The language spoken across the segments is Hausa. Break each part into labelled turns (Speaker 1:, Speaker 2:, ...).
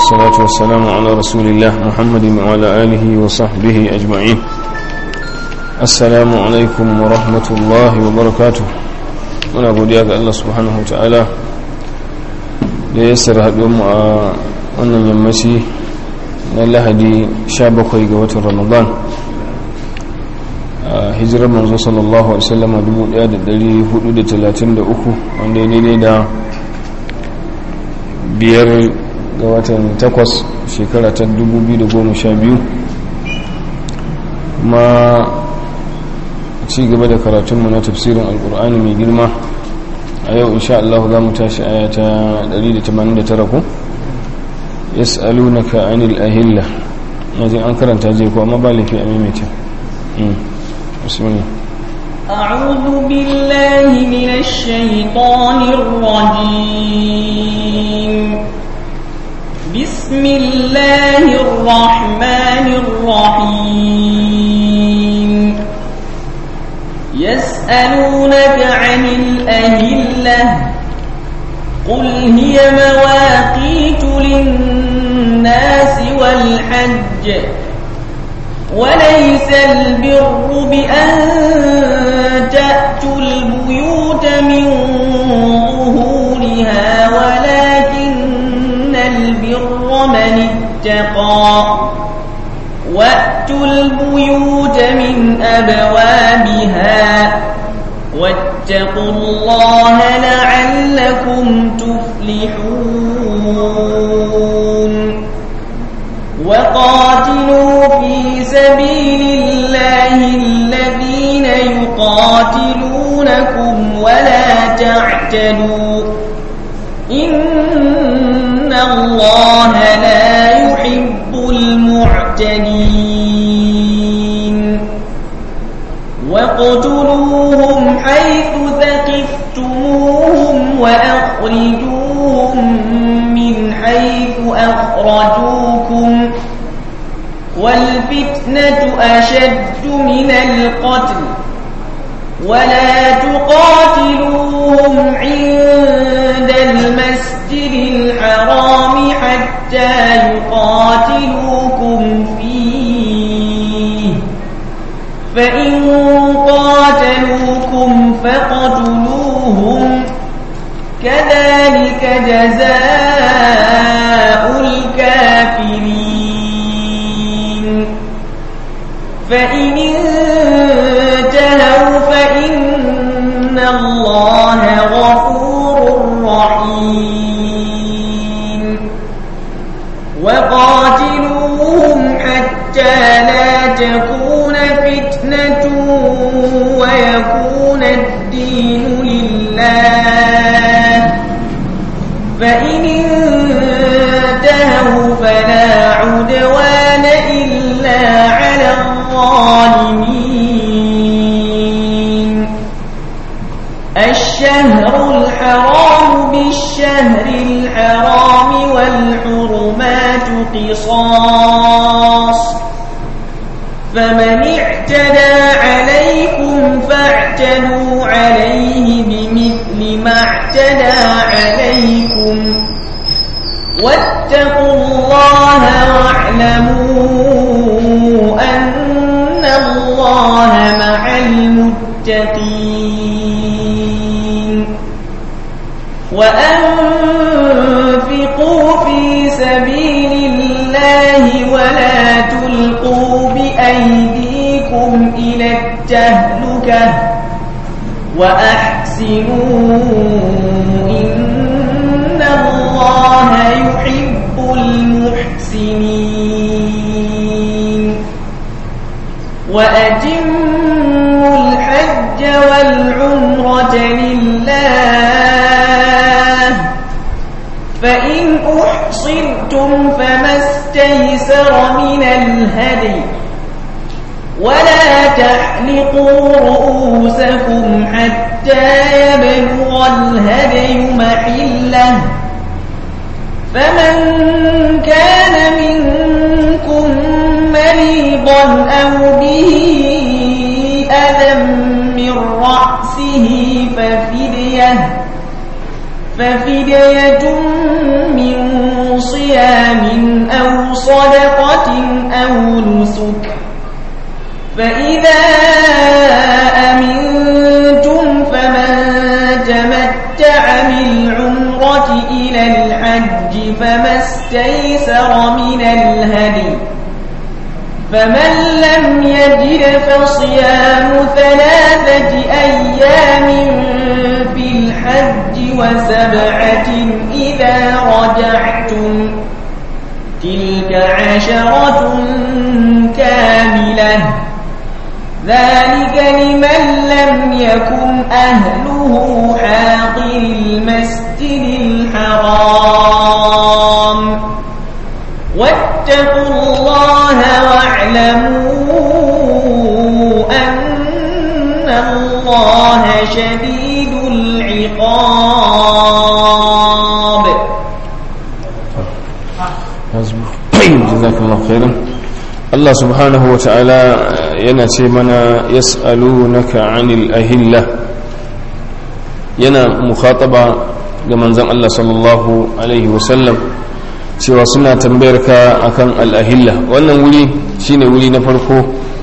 Speaker 1: والصلاة والسلام على رسول الله محمد وعلى آله وصحبه أجمعين السلام عليكم ورحمة الله وبركاته muna godiya ga Allah subhanahu ta'ala da ya sara mu a wannan yammaci na lahadi 17 ga watan ramadan a hijirar manzo sallallahu alaihi wasallam 1433 wanda ya daidai da biyar ga watan takwas shekara ta 2012 kuma ci gaba da karatunmu na tafsirin alkur'ani mai girma a yau insha Allah za mu tashi aya ta 189 ku yas'alunaka anil ahilla naji an karanta je ko amma ba lafi a maimaita bismillah
Speaker 2: أعوذ بالله من الشيطان الرجيم بسم الله الرحمن الرحيم يسألونك عن الأهلة قل هي مواقيت للناس والحج وليس البر بأن تأتوا البيوت من ظهورها ولكن البر من اتقى وأتوا البيوت من أبوابها واتقوا الله لعلكم تفلحون وقاتلوا في سبيل الله الذين يقاتلونكم ولا تعتدوا إن الله لا يحب المعتدين واقتلوهم حيث ثقفتموهم وأخرجوهم من حيث أخرجوكم والفتنة أشد من القتل ولا تقاتلوهم عند المسجد الحرام حتى يقاتلوكم فيه فإن قاتلوكم فاقتلوهم كذلك جزاء الكافرين فإن انتهوا فإن الله غفور رحيم وقاتلوهم حتى لا تكون فتنة ويكون الدين لله فإن انتهوا فلا عدوان إلا على الظالمين الشهر الحرام بالشهر الحرام والحرمات قصاص فمن اعتدى عليكم فاعتدوا عليه بمثل ما اعتدى عليكم واتقوا الله واعلموا أن الله مع المتقين وأنفقوا في سبيل الله ولا تلقوا بأيديكم إلى التهلكة وأحسنوا إن الله يحب المحسنين وأتموا الحج والعمرة لله فإن أحصرتم فما استيسر من الهدي ولا تحلقوا رؤوسكم حتى يبلغ الهدي محله فمن كان منكم مريضا أو به أذى من رأسه ففدية ففدية من صيام صدقة أو نسك فإذا أمنتم فمن تمتع بالعمرة إلى الحج فما استيسر من الهدي فمن لم يجد فصيام ثلاثة أيام في الحج وسبعة إذا رجعتم تلك عشرة كاملة ذلك لمن لم يكن أهله حاضر المسجد الحرام واتقوا الله واعلموا أن الله شديد العقاب
Speaker 1: jazakallahu khairan Allah subhanahu wa ta'ala yana ce mana yas'alunaka 'anil ahilla yana mukhataba ga manzon Allah sallallahu alaihi wa sallam cewa suna tambayar ka akan al-ahilla wannan wuri shine wuri na farko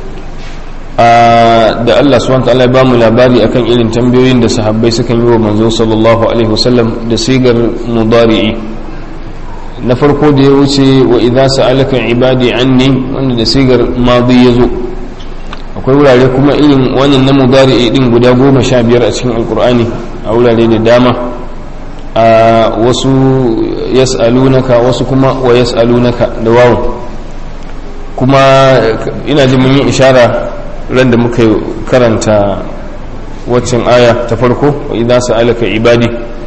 Speaker 1: da Allah subhanahu wa ta'ala ya ba mu labari akan irin tambayoyin da sahabbai sukan yi wa manzo sallallahu alaihi wa sallam da sigar mudari'i na farko da ya wuce wa idza sa'alaka ibadi anni wanda da sigar madi yazo akwai wurare kuma irin wannan na mudari din guda goma sha biyar a cikin alkur'ani a wurare da dama a wasu yas'alunaka wasu kuma wa yas'alunaka da wawu kuma ina ji mun yi ishara ran da muka karanta waccan aya ta farko wa idza sa'alaka ibadi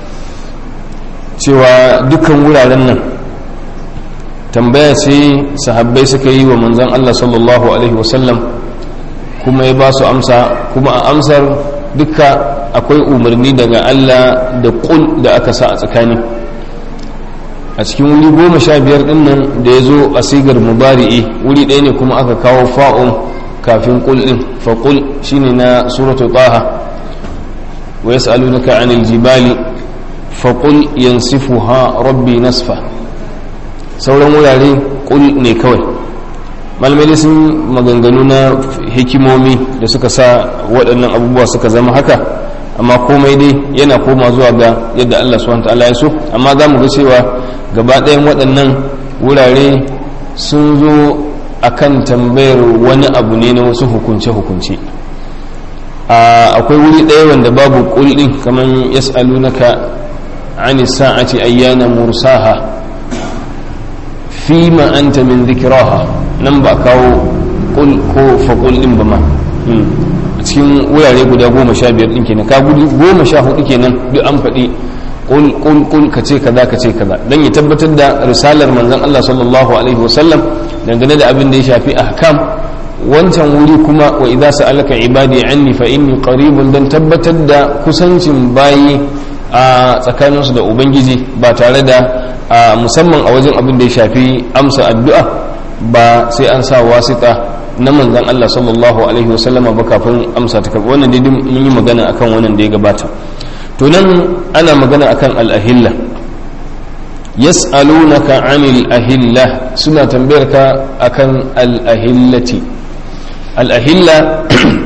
Speaker 1: cewa dukkan wuraren nan tambaya ce sahabbai suka yi wa manzan Allah sallallahu Alaihi wasallam kuma ya ba su amsa kuma a amsar duka akwai umarni daga Allah da kul da aka sa a tsakani a cikin wuri goma sha biyar din nan da ya zo a sigar mubari'i wuri ɗaya ne kuma aka kawo fa'un kafin kul ɗin faƙul shine na suratu taha wa yas'alunaka 'anil jibali faqul yansifuha rabbi nasfa sauran wurare kul ne kawai malamai sun maganganu na hikimomi da suka sa waɗannan abubuwa suka zama haka amma komai dai yana koma zuwa ga yadda Allah subhanahu ta'ala ya so amma za mu ga cewa gaba ɗayan waɗannan wurare sun zo akan tambayar wani abu ne na wasu hukunce-hukunce akwai wuri ɗaya wanda babu ƙulɗin kamar yas'alunaka عن الساعة أيان مرساها فيما أنت من ذكراها ننبأ كاو قل كو فقل إنبما cikin wurare guda goma sha biyar ɗin kenan ka gudu goma sha hudu kenan duk an faɗi kul kul kul ka ce kaza ka ce kaza dan ya tabbatar da risalar manzon Allah sallallahu alaihi wasallam dangane da abin da ya shafi ahkam wancan wuri kuma wa idza sa'alaka ibadi anni fa inni qaribun dan tabbatar da kusancin bayi a tsakaninsu da ubangiji ba tare da musamman a wajen abin da ya shafi amsa addu'a ba sai an sa wasita na manzan Allah sallallahu alaihi wasallama ba kafin amsa ta karɓi wannan daidai mun yi magana akan wannan da ya gabata to nan ana magana akan al'ahilla yas'alunaka anil ahilla suna tambayar ka akan al'ahillati al'ahilla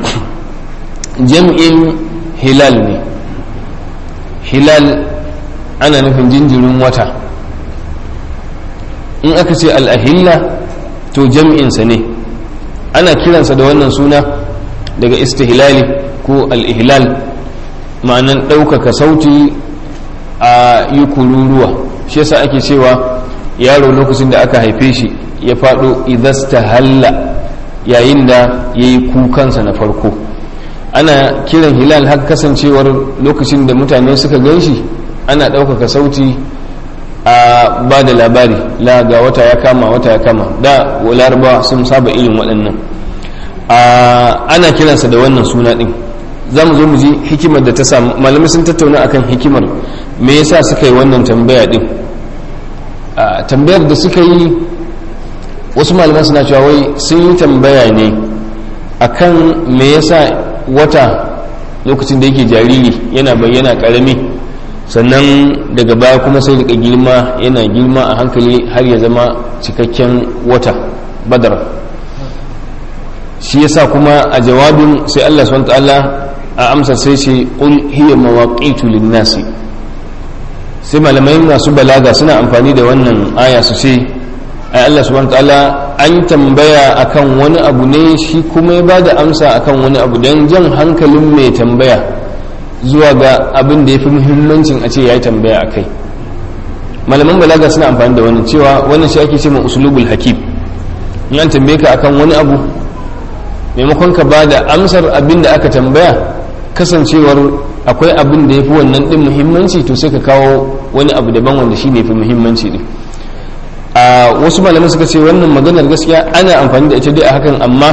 Speaker 1: jam'in hilal ne hilal ana nufin jinjirin wata in aka ce al'ahilla to jam'insa ne ana kiransa da wannan suna daga istihlali ko al'ihlal ma'anan ɗaukaka sauti a yi kururuwa shi yasa ake cewa yaro lokacin da aka haife shi ya faɗo idasta halla yayin da ya yi kukansa na farko ana kiran hilal har kasancewar lokacin da mutane suka gan shi ana ɗaukaka sauti a ba da labari la ga wata ya kama wata ya kama da larabawa sun saba irin waɗannan ana kiransa da wannan suna ɗin za mu zo mu ji hikimar da ta samu malamai sun tattauna akan hikimar me yasa suka yi wannan tambaya ɗin tambayar da suka yi wasu malaman suna cewa wai sun yi tambaya ne akan me yasa wata lokacin da yake jariri yana bayyana karami sannan daga baya kuma sai daga girma yana girma a hankali har ya zama cikakken wata badar shi yasa kuma a jawabin sai Allah subhanahu ta'ala a amsa sai ce qul hiya mawaqitu lin-nasi sai malamai masu balaga suna amfani da wannan aya su ce ai Allah subhanahu ta'ala an tambaya akan wani abu ne shi kuma ya bada amsa akan wani abu dan jan hankalin mai tambaya zuwa ga abin da ya fi muhimmancin a ce ya yi tambaya a kai malaman balaga suna amfani da wannan cewa wannan shi ake ce ma usulubul hakim in an tambaye ka akan wani abu maimakon ka ba da amsar abin da aka tambaya kasancewar akwai abin da ya fi wannan din muhimmanci to sai ka kawo wani abu daban wanda shi ne fi muhimmanci din a wasu malamai suka ce wannan maganar gaskiya ana amfani da ita dai a hakan amma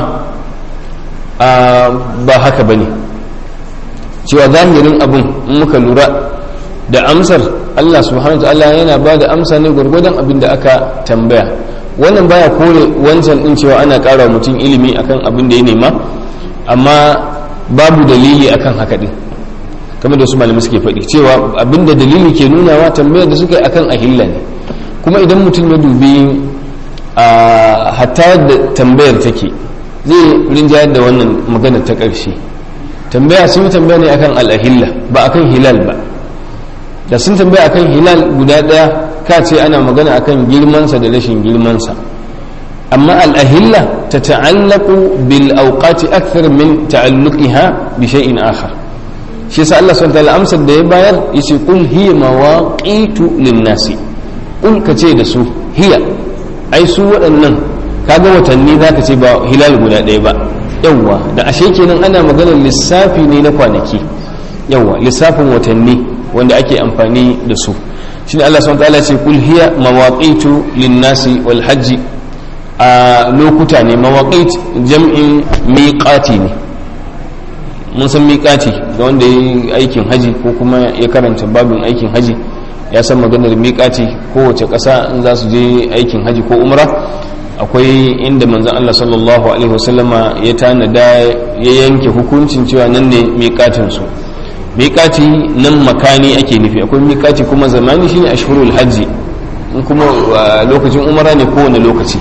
Speaker 1: ba haka ba ne cewa zahirin abin in muka lura da amsar Allah subhanahu wa ta'ala yana ba da amsa ne gwargwadon abin da aka tambaya wannan baya kore wancan din cewa ana ƙara mutum ilimi akan abin da ya nema amma babu dalili akan haka din kamar da wasu malamai suke faɗi cewa abin da dalili ke nunawa tambayar da suka yi akan ahilla ne kuma idan mutum ya dubi a hatta da tambayar take zai rinjayar da wannan maganar ta ƙarshe tambaya sun yi tambaya ne akan al'ahilla ba akan hilal ba da sun tambaya akan hilal guda ɗaya ka ce ana magana akan girmansa da rashin girmansa amma al'ahilla ta ta'allaku bil auqati akthar min ta'alluqiha bi shay'in akhar shi yasa Allah subhanahu wa amsar da ya bayar yace qul hiya mawaqitu lin-nasi qul ka ce da su hiya ai su waɗannan kaga watanni zaka ce ba hilal guda ɗaya ba yawwa da ashe kenan ana maganar lissafi ne na kwanaki yawwa lissafin watanni wanda ake amfani da su shine Allah subhanahu wataala ce kul hiya mawaqitu lin-nasi wal hajji a lokuta ne mawaqit jam'in miqati ne mun san miqati ga wanda ya aikin haji ko kuma ya karanta babin aikin haji ya san maganar miqati kowace ƙasa in za su je aikin haji ko umra akwai inda manzon Allah sallallahu alaihi wasallama ya tanada ya yanke hukuncin cewa nan ne miƙatin su miƙati nan makani ake nufi akwai miƙati kuma zamani shine ashhurul hajji in kuma lokacin umara ne kowane lokaci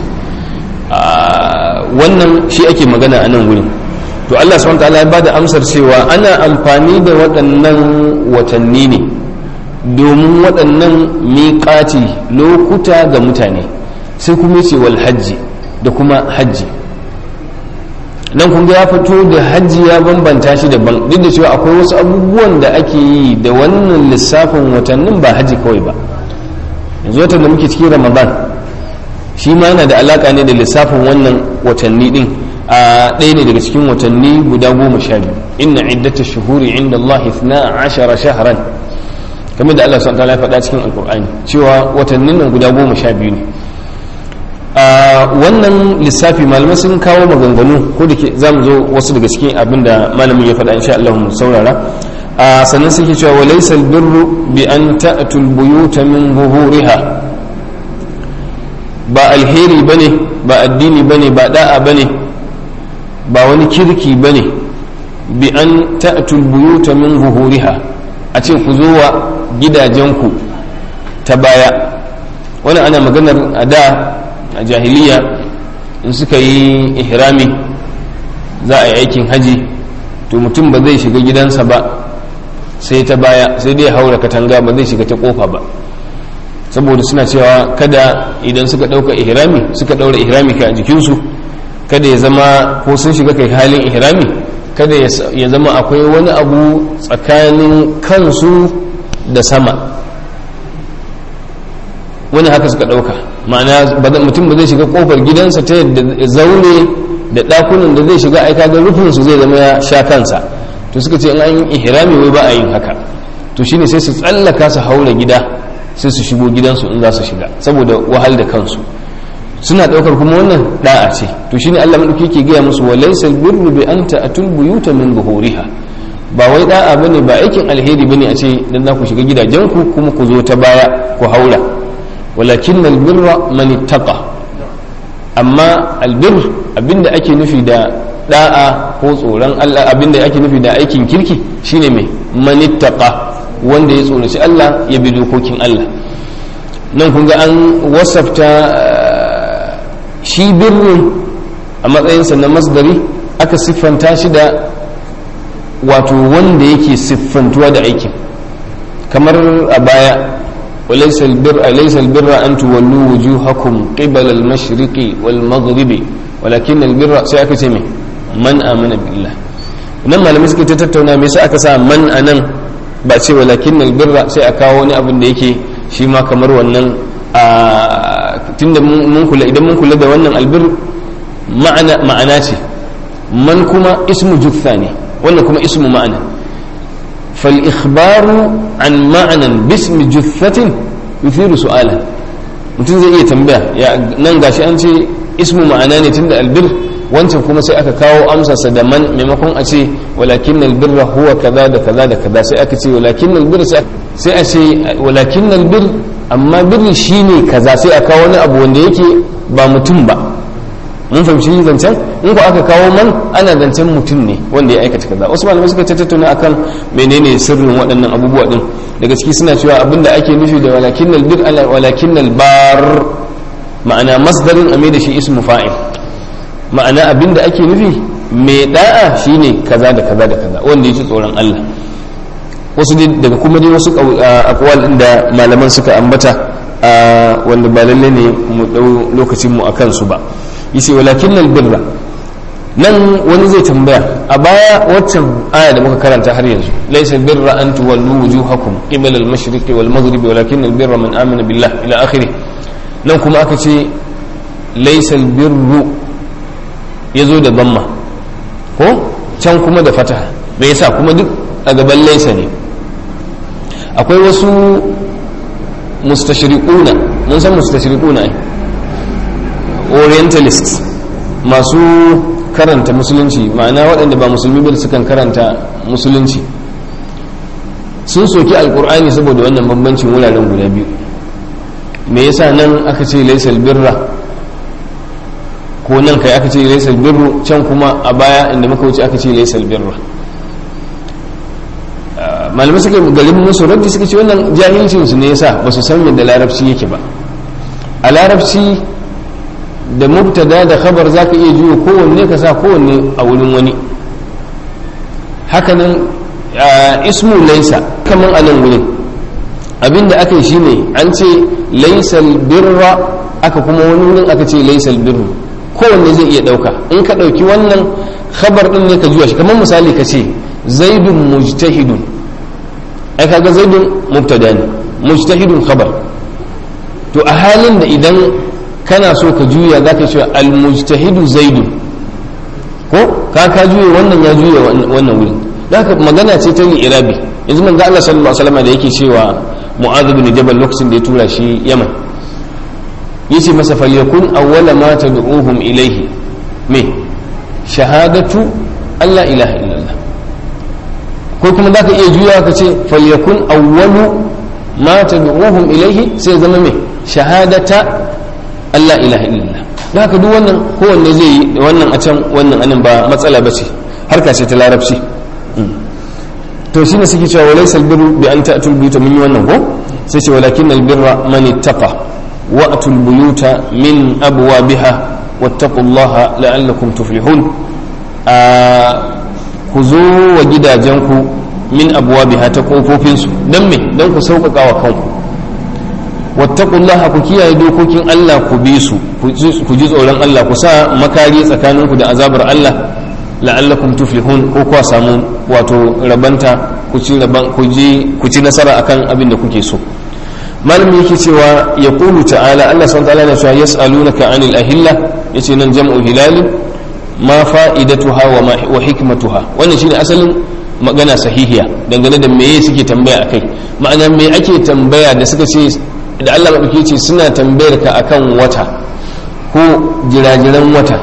Speaker 1: wannan shi ake magana a nan wurin to Allah subhanahu wataala ya bada amsar cewa ana amfani da waɗannan watanni ne domin waɗannan miƙati lokuta ga mutane sai kuma ce wal hajji da kuma hajji nan kun ya fito da hajji ya bambanta shi daban duk da cewa akwai wasu abubuwan da ake yi da wannan lissafin watannin ba hajji kawai ba yanzu watan da muke cikin ramadan shi ma yana da alaka ne da lissafin wannan watanni din a ɗaya ne daga cikin watanni guda goma sha biyu inna iddata shuhuri inda Allah ithna ashara shahran kamar da Allah subhanahu wa ta'ala ya faɗa cikin alkur'ani cewa watannin nan guda goma sha biyu ne wannan lissafi malamai sun kawo maganganu ko da ke za mu zo wasu daga cikin abin da malamin ya faɗa insha Allah mu saurara sannan suke cewa wa laysa albirru bi an ta'tul buyuta min zuhuriha ba alheri bane ba addini bane ba da'a bane ba wani kirki bane bi an ta'tul buyuta min zuhuriha a ce ku zo wa gidajenku ta baya wani ana maganar a da a jahiliya in suka yi ihrami za a yi aikin haji to mutum ba zai shiga gidansa ba sai ta baya sai dai haura katanga ba zai shiga ta kofa ba saboda suna cewa kada idan suka ɗauka ihrami suka ɗaura ihrami ka a jikinsu kada ya zama ko sun shiga kai halin ihrami kada ya zama akwai wani abu tsakanin kansu da sama wani haka suka ɗauka ma'ana mutum ba zai shiga kofar gidansa ta yadda zaune da ɗakunan da zai shiga aika ga rufinsu zai zama ya sha kansa to suka ce in an yi ihrami wai ba a yin haka to shine sai su tsallaka su haura gida sai su shigo gidansu in za su shiga saboda wahal da kansu suna ɗaukar kuma wannan da'a ce to shine Allah madauki ke gaya musu wa laysal birru bi anta atul buyuta min zuhuriha ba wai da'a bane ba aikin alheri bane a ce dan za ku shiga gidajenku kuma ku zo ta baya ku haura walakin albirra man ittaqa amma albir abinda ake nufi da da'a ko tsoron Allah abinda ake nufi da aikin kirki shine mai man ittaqa wanda ya tsoraci Allah ya bi dokokin Allah nan kun ga an wasafta shi birnin a matsayinsa na masdari aka siffanta shi da wato wanda yake siffantuwa da aikin kamar a baya وليس البر ليس البر أن تولوا وجوهكم قبل المشرق والمغرب ولكن البر سيأكتمي من آمن بالله nan malamai suke ta tattauna me yasa aka sa man anan ba ce walakin albirra sai a kawo wani abin da yake shi ma kamar wannan a tunda mun kula idan mun kula da wannan albir ma'ana ma'ana ce man kuma ismu jutha ne wannan kuma ismu ma'ana fal ikhbaru an ma'anan bismi juthatin yuthiru su'ala mutum zai iya tambaya ya nan gashi an ce ismu ma'ana ne tunda albir wancan kuma sai aka kawo amsarsa da man maimakon a ce walakin albirra huwa kaza da kaza da kaza sai aka ce walakin albir sai a ce walakin albir amma birri shine kaza sai a kawo wani abu wanda yake ba mutum ba mun fahimci zancen in ko aka kawo man ana zancen mutum ne wanda ya aikata kaza wasu malamai suka tattauna akan menene sirrin waɗannan abubuwa din daga ciki suna cewa abinda ake nufi da walakin albir ala walakin albar ma'ana masdarin ame da shi ismu fa'il ma'ana abinda ake nufi mai da'a shine kaza da kaza da kaza wanda yake tsoron Allah wasu daga kuma dai wasu akwal da malaman suka ambata wanda ba lalle ne mu dau lokacin mu akan su ba yace walakin albirra nan wani zai tambaya a baya waccan aya da muka karanta har yanzu laysa albirra an tuwallu wujuhakum qibala al-mashriqi wal maghribi walakin albirra man amana billah ila akhirih nan kuma aka ce laysa albirru yazo da damma ko can kuma da fataha me yasa kuma duk a gaban laysa ne akwai wasu mustashriquna mun san mustashriquna ai orientalists masu karanta musulunci ma'ana waɗanda ba musulmi ba sukan karanta musulunci sun soki alkur'ani saboda wannan bambancin wuraren guda biyu me yasa nan aka ce laisal birra ko nan kai aka ce laisal birru can kuma a baya inda muka wuce aka ce laisal birra malamai suka garin musu raddi suka ce wannan jahilcinsu ne yasa ba su san yadda larabci yake ba a larabci da mubtada da khabar zaka iya juyo kowanne ka sa kowanne a wurin wani hakanan ismu laisa kaman a nan wurin abinda aka yi shine an ce laisal birra aka kuma wani wurin aka ce laisal birru kowanne zai iya dauka in ka dauki wannan khabar din ne ka juya shi kamar misali ka ce zaidun mujtahidun ai kaga zaidun mubtada ne mujtahidun khabar to a halin da idan kana so ka juya za ka cewa almujtahidu zaidu ko ka ka juya wannan ya juya wannan wurin da haka magana ce ta irabi yanzu manzo Allah sallallahu alaihi wasallam da yake cewa Mu'adh bin Jabal lokacin da ya tura shi Yaman yace masa falyakun awwala ma tad'uhum ilayhi me shahadatu alla ilaha illallah ko kuma zaka iya juya ka ce falyakun awwalu ma tad'uhum ilayhi sai zama me shahadata Allah ilaha illallah da haka duk wannan kowanne zai yi wannan a can wannan anan ba matsala ba ce harka ce ta larabci to shine suke cewa walaysa albirru bi an ta'tul buyuta min wannan ko sai ce walakin albirra man ittaqa wa atul buyuta min abwabiha wattaqullaha la'allakum tuflihun ku zo wa gidajenku min abwabiha ta kofofinsu dan me dan ku sauƙaƙa wa kanku wattaqullaha ku kiyaye dokokin Allah ku bi su ku ji tsoron Allah ku sa makari tsakaninku da azabar Allah la'allakum tuflihun ko kuwa samu wato rabanta ku ci raban ku ji ku ci nasara akan abin da kuke so malami yake cewa ya qulu ta'ala Allah subhanahu wa ta'ala yana cewa yas'alunaka 'anil ahilla yace nan jam'u hilal ma fa'idatuha wa ma wa hikmatuha wannan shine asalin magana sahihiya dangane da meye suke tambaya akai ma'ana me ake tambaya da suka ce da Allah maɗauki ce suna tambayar ka akan wata ko jirajiran wata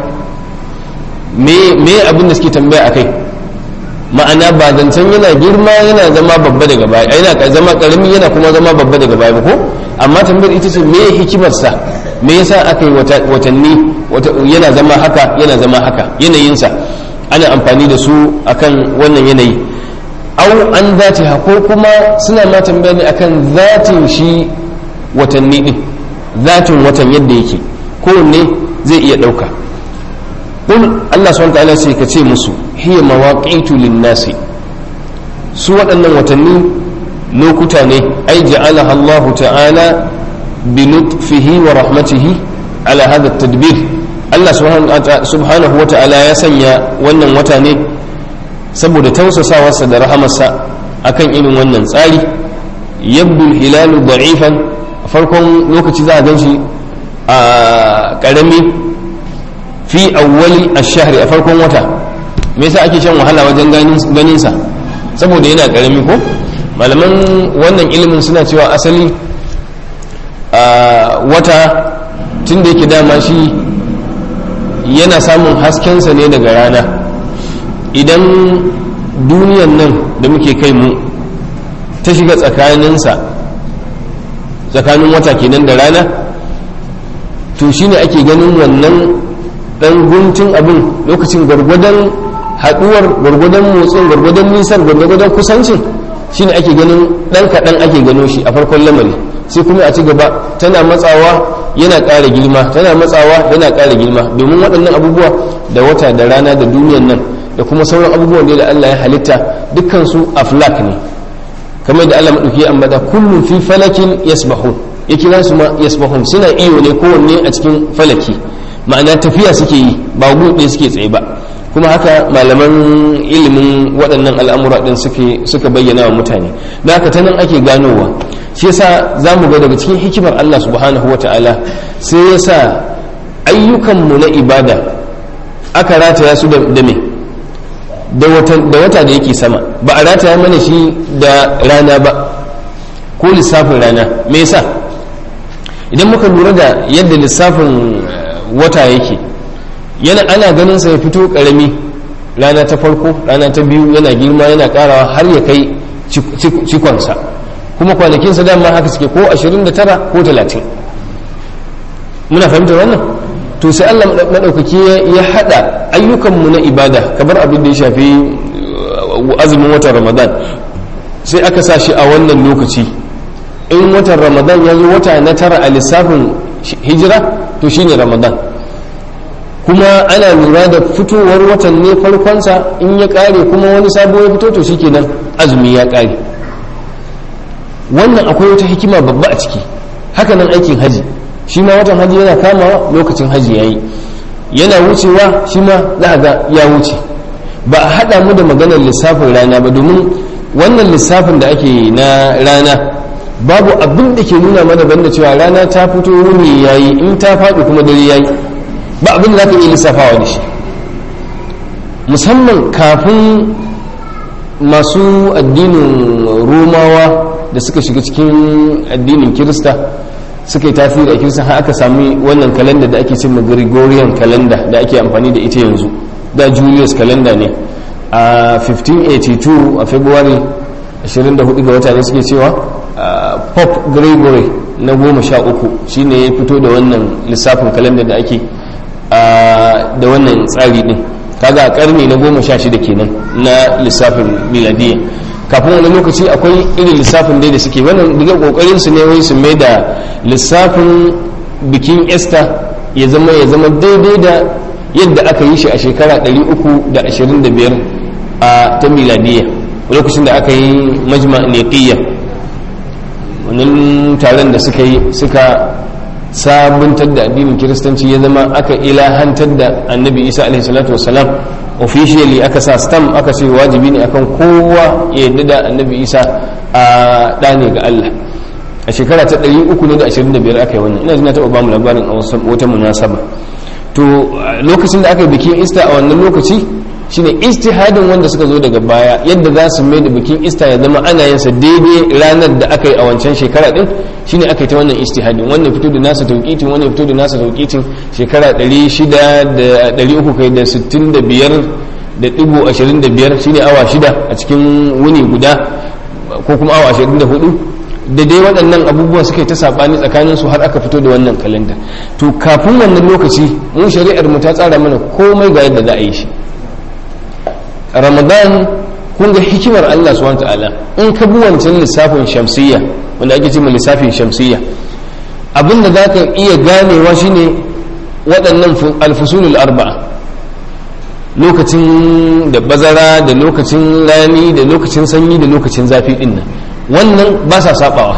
Speaker 1: me abin da suke tambaya akai ma'ana ba zancen yana girma yana zama babba daga baya yana zama karami yana kuma zama babba daga baya ko amma tambayar ita ce me hikimarsa me yasa aka yi watanni yana zama haka yana zama haka yanayinsa ana amfani da su akan wannan yanayi au an zatiha ko kuma suna ma tambaya ne akan zatin shi watanni din zatin watan yadda yake kowanne zai iya ɗauka ƙul Allah subhanahu ta'ala sai ka ce musu hiya mawaqitu lin-nasi su waɗannan watanni lokuta ne ai ja'alaha Allah ta'ala bi lutfihi wa rahmatihi ala hada tadbir Allah subhanahu wa ta'ala ya sanya wannan wata ne saboda tausasawarsa da rahamarsa akan irin wannan tsari yabdul hilalu da'ifan farkon lokaci za a gan shi a karami fi awwali ash-shahri a farkon wata me yasa ake shan wahala wajen ganin sa saboda yana karami ko malaman wannan ilimin suna cewa asali a wata tun da yake dama shi yana samun haskensa ne daga rana idan duniyan nan da muke kai mu ta shiga tsakaninsa tsakanin wata kenan da rana to shine ake ganin wannan dan guntun abin lokacin gwargwadon haduwar gwargwadon motsin gwargwadon nisan gwargwadon kusancin shine ake ganin dan kaɗan ake gano shi a farkon lamari sai kuma a ci gaba tana matsawa yana ƙara girma tana matsawa yana ƙara girma domin waɗannan abubuwa da wata da rana da duniyan nan da kuma sauran abubuwan da Allah ya halitta dukkansu aflak ne kamar da Allah maɗauki ya ambata kullum fi falakin yasbahun ya kira su ma yasbahun suna iyo ne kowanne a cikin falaki ma'ana tafiya suke yi ba buɗe suke tsaye ba kuma haka malaman ilimin waɗannan al'amura ɗin suka bayyana wa mutane da haka ta nan ake ganowa shi yasa za mu ga daga cikin hikimar Allah subhanahu wa ta'ala sai ya sa ayyukanmu na ibada aka rataya su da me da wata da yake sama ba a rataya mana shi da rana ba ko lissafin rana me yasa idan muka lura da yadda lissafin wata yake yana ana ganin sa ya fito karami rana ta farko rana ta biyu yana girma yana karawa har ya kai cikonsa kuma kwanakinsa dama haka suke ko 29 ko 30 muna fahimtar wannan to sai Allah maɗaukaki ya haɗa ayyukanmu na ibada kamar abin da ya shafi azumin watan ramadan sai aka sa shi a wannan lokaci in watan ramadan ya zo wata na tara a lissafin hijira to shine ramadan kuma ana lura da fitowar watan ne farkonsa in ya ƙare kuma wani sabo ya fito to shikenan azumi ya ƙare wannan akwai wata hikima babba a ciki hakanan aikin haji shi ma watan haji yana kamawa lokacin haji ya yi yana wucewa shi ma za ga ya wuce ba a haɗa mu da maganar lissafin rana ba domin wannan lissafin da ake na rana babu abin da ke nuna mana banda cewa rana ta fito wuni ya yi in ta faɗi kuma dare ya yi ba abin da za ka iya lissafawa da shi musamman kafin masu addinin romawa da suka shiga cikin addinin kirista suka yi tasiri a kirista har aka sami wannan kalanda da ake cimma gregorian calendar da ake amfani da ita yanzu da julius calendar ne a 1582 a february 24 ga wata ne suke cewa pope gregory na goma sha uku shine ya fito da wannan lissafin kalanda da ake da wannan tsari din kaga a karni na goma sha shida kenan na lissafin miladiyya kafin wani lokaci akwai irin lissafin dai da suke wannan daga kokarin su ne wai su mai da lissafin bikin easter ya zama ya zama daidai da yadda aka yi shi a shekara 325 a ta miladiyya lokacin da aka yi majma neqiyya wannan taron da suka yi suka sabuntar da addinin kiristanci ya zama aka ilahantar da annabi isa alaihi salatu wasalam officially aka sa stamp aka ce wajibi ne akan kowa ya yadda da annabi isa a ɗane ga allah a shekara ta 325 aka yi wannan ina jina taɓa bamu labarin a wata munasaba to lokacin da aka yi bikin ista a wannan lokaci shine istihadin wanda suka zo daga baya yadda za su mai da bikin ista ya zama ana yin sa daidai ranar da aka yi a wancan shekara din shine aka yi ta wannan istihadin wannan fito da nasa tauqitin wannan fito da nasa tauqitin shekara 600 da 300 kai da 65 da digo 25 shine awa shida a cikin wuni guda ko kuma awa 24 da dai waɗannan abubuwa suka yi ta saɓani tsakanin su har aka fito da wannan kalanda to kafin wannan lokaci mun shari'ar mu ta tsara mana komai ga yadda za a yi shi ramadan kun ga hikimar Allah subhanahu ta'ala in ka bi wancan lissafin shamsiyya wanda ake cewa lissafin shamsiyya abinda za ka iya ganewa shine waɗannan alfusulul arba'a lokacin da bazara da lokacin rani da lokacin sanyi da lokacin zafi din nan wannan ba sa sabawa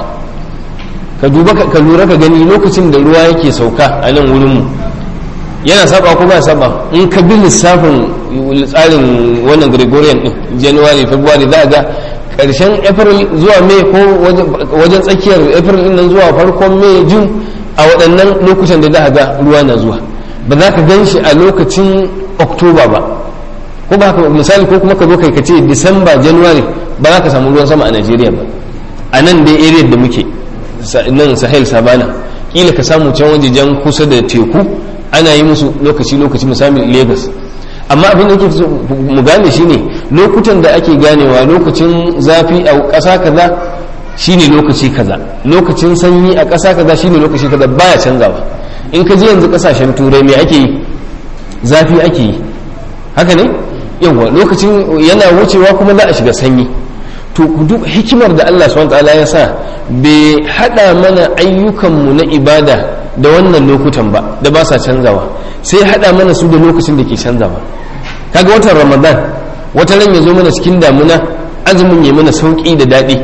Speaker 1: ka duba ka lura ka gani lokacin da ruwa yake sauka a nan wurinmu yana saba ko ba saba in ka bi lissafin tsarin wannan gregorian din january february za ga karshen april zuwa may ko wajen tsakiyar april din nan zuwa farkon may june a waɗannan lokutan da za ga ruwa na zuwa ba za ka gan shi a lokacin october ba ko ba ka misali ko kuma ka zo kai ka ce december january ba za ka samu ruwan sama a nigeria ba a nan dai area da muke nan sahel savana kila ka samu can wajejen kusa da teku ana yi musu lokaci-lokaci misali lagos amma abin da ke mu gane shine lokutan da ake ganewa lokacin zafi a ƙasa kaza shine lokaci kaza lokacin sanyi a ƙasa kaza shine lokaci kaza baya canzawa in ka je yanzu ƙasashen turai me ake yi zafi ake yi haka ne yawa lokacin yana wucewa kuma za a shiga sanyi to duk hikimar da Allah subhanahu wataala ya sa bai hada mana ayyukanmu na ibada da wannan lokutan ba da ba sa canzawa sai hada mana su da lokacin da ke canzawa kaga watan ramadan wata ran ya zo mana cikin damuna azumin ya mana sauki da daɗi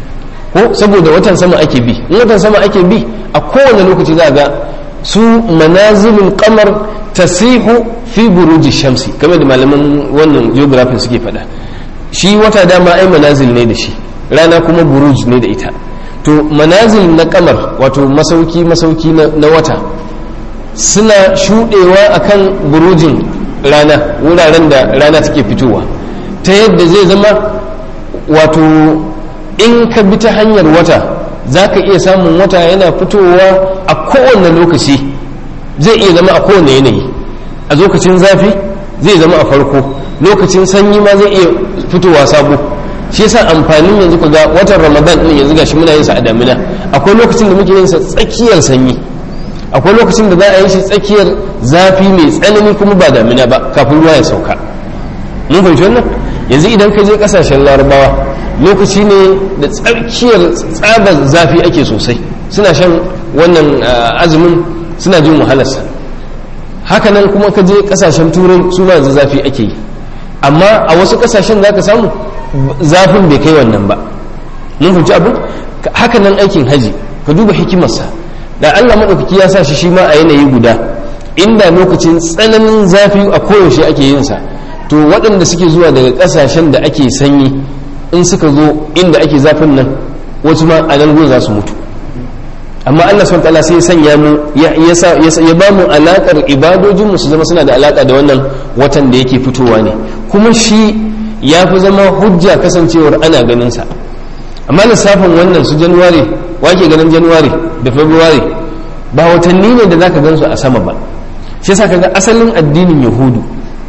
Speaker 1: ko saboda watan sama ake bi in watan sama ake bi a kowane lokaci za ga su manazilul qamar tasihu fi buruji shamsi kamar da malaman wannan geography suke faɗa shi wata dama ai manazil ne da shi rana kuma buruj ne da ita to manazil na kamar wato masauki masauki na wata suna shudewa akan burujin rana wuraren da rana take fitowa ta yadda zai zama wato in ka bi ta hanyar wata za ka iya samun wata yana fitowa a kowane lokaci zai iya zama a kowane yanayi a lokacin zafi zai zama a farko lokacin sanyi ma zai iya fitowa sabo shi yasa amfanin yanzu ku ga watan ramadan din yanzu gashi muna yin sa a damina akwai lokacin da muke yin sa tsakiyar sanyi akwai lokacin da za a yi shi tsakiyar zafi mai tsanani kuma ba damina ba kafin ruwa ya sauka mun fahimci wannan yanzu idan ka je kasashen larabawa lokaci ne da tsakiyar tsabar zafi ake sosai suna shan wannan azumin suna jin wahalarsa hakanan kuma ka je kasashen turai su ma yanzu zafi ake yi amma a wasu kasashen za ka samu zafin bai kai wannan ba mun fahimci abu hakanan aikin haji ka duba hikimarsa da allah maɗaukaki ya sa shi shi ma a yanayi guda inda lokacin tsananin zafi a koyaushe ake yin sa to waɗanda suke zuwa daga ƙasashen da ake sanyi in suka zo inda ake zafin nan wasu ma a nan za su mutu amma Allah subhanahu ta'ala sai ya sanya mu ya ya ba mu alakar ibadojin mu su zama suna da alaka da wannan watan da yake fitowa ne kuma shi ya fi zama hujja kasancewar ana ganin sa amma lissafin wannan su januwari wake ganin januwari da february ba watanni ne da zaka gansu a sama ba shi yasa kaga asalin addinin yahudu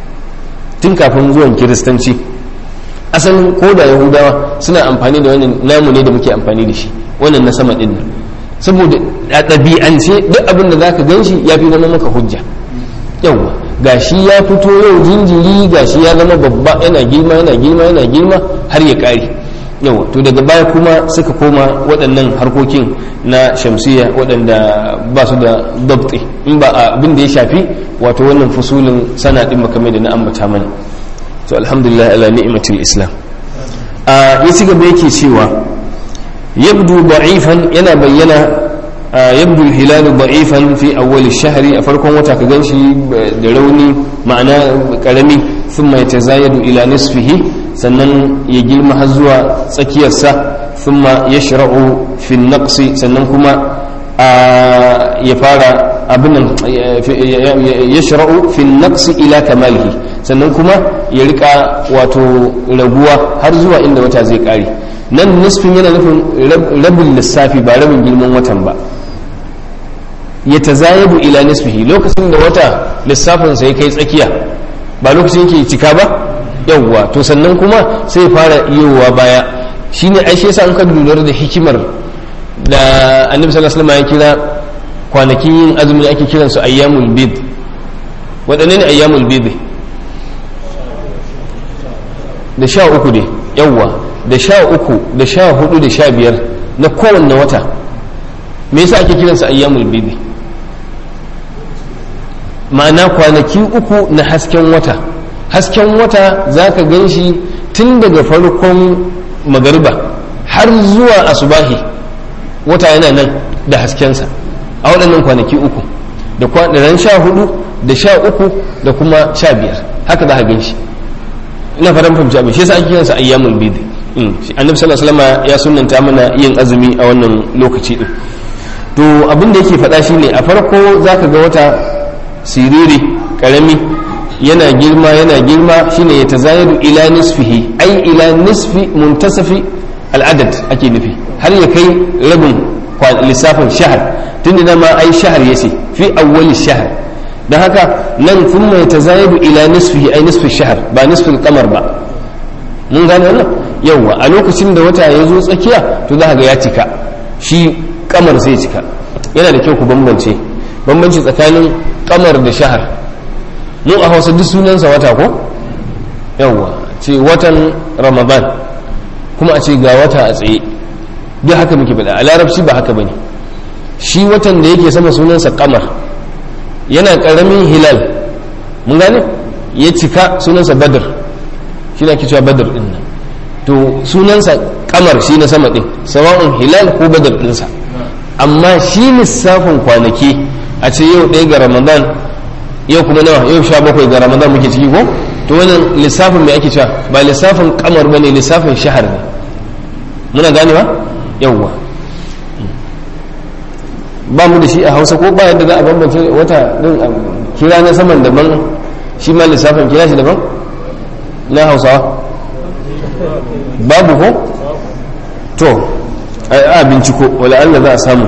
Speaker 1: tun kafin zuwan kiristanci asalin ko da yahudawa suna amfani da wannan namu ne da muke amfani da shi wannan na sama din nan saboda a ɗabi'ance duk abin da zaka gan shi ya fi zama maka hujja yawwa gashi ya fito yau jinjiri gashi ya zama babba yana girma yana girma yana girma har ya ƙare yawa to daga baya kuma suka koma waɗannan harkokin na shamsiya waɗanda ba su da dabti in ba abin da ya shafi wato wannan fusulin sana ɗin makamai da na ambata mana to alhamdulillah ala ni'matul islam a ya ci gaba yake cewa yabdu da'ifan yana bayyana yabdu al-hilal da'ifan fi awwal ash-shahri a farkon wata ka ganshi da rauni ma'ana karami thumma yatazayadu ila nisfihi sannan ya girma har zuwa tsakiyarsa thumma yashra'u fi an-naqsi sannan kuma ya fara abin yashra'u fi an-naqsi ila kamalihi sannan kuma ya rika wato raguwa har zuwa inda wata zai kare nan nisfin yana nufin rabin lissafi ba rabin girman watan ba ya tazayabu ila nisfihi lokacin da wata lissafinsa ya kai tsakiya ba lokacin yake cika ba yawwa to sannan kuma sai fara yiwuwa baya shine ai shi yasa an ka lura da hikimar da annabi sallallahu alaihi wasallam ya kira kwanakin yin azumi ake kiransu ayyamul bid waɗanne ne ayyamul bid da sha uku dai yawwa da sha uku da sha hudu da sha biyar na kowanne wata me yasa ake kiransa ayyamul bidi ma'ana kwanaki uku na hasken wata hasken wata za ka gan shi tun daga farkon magariba har zuwa asubahi wata yana nan da haskensa a waɗannan kwanaki uku da ran sha hudu da sha uku da kuma sha biyar haka za ka gan shi ina fatan fahimci abin shi yasa ake kiransa ayyamul bid annabi sallallahu alaihi wasallam ya sunnanta mana yin azumi a wannan lokaci din to abin da yake faɗa shine a farko zaka ga wata siriri karami yana girma yana girma shine ya tazayyadu ila nisfihi ai ila nisfi muntasafi al'adad ake nufi har ya kai rabin lissafin shahar tun da ma ai shahar yace fi awwali shahar don haka nan sun mai tazayyadu ila nisfihi ai nisfi shahar ba nisfin kamar ba mun gane wannan yawwa a lokacin da wata ya zo tsakiya to za ga ya cika shi kamar zai cika yana da kyau ku bambance bambanci tsakanin kamar da shahar mu a hausa duk sunansa wata ko yawwa ce watan ramadan kuma a ce ga wata a tsaye duk haka muke faɗa a larabci ba haka bane shi watan da yake sama sunansa kamar yana ƙaramin hilal mun gane ya cika sunansa badr shi na cewa badr din nan to sunansa kamar shi na sama din sawa'un hilal ko badr dinsa amma shi lissafin kwanaki a ce yau ɗaya ga ramadan yau kuma nawa yau sha bakwai ga ramadan muke ciki ko to wannan lissafin mai ake cewa ba lissafin kamar ba ne lissafin shahar ne muna gane ba yawwa ba mu da shi a hausa ko ba yadda za a bambance wata din kira na saman daban shi ma lissafin kira shi daban na hausawa babu ko to a binciko wala Allah za a samu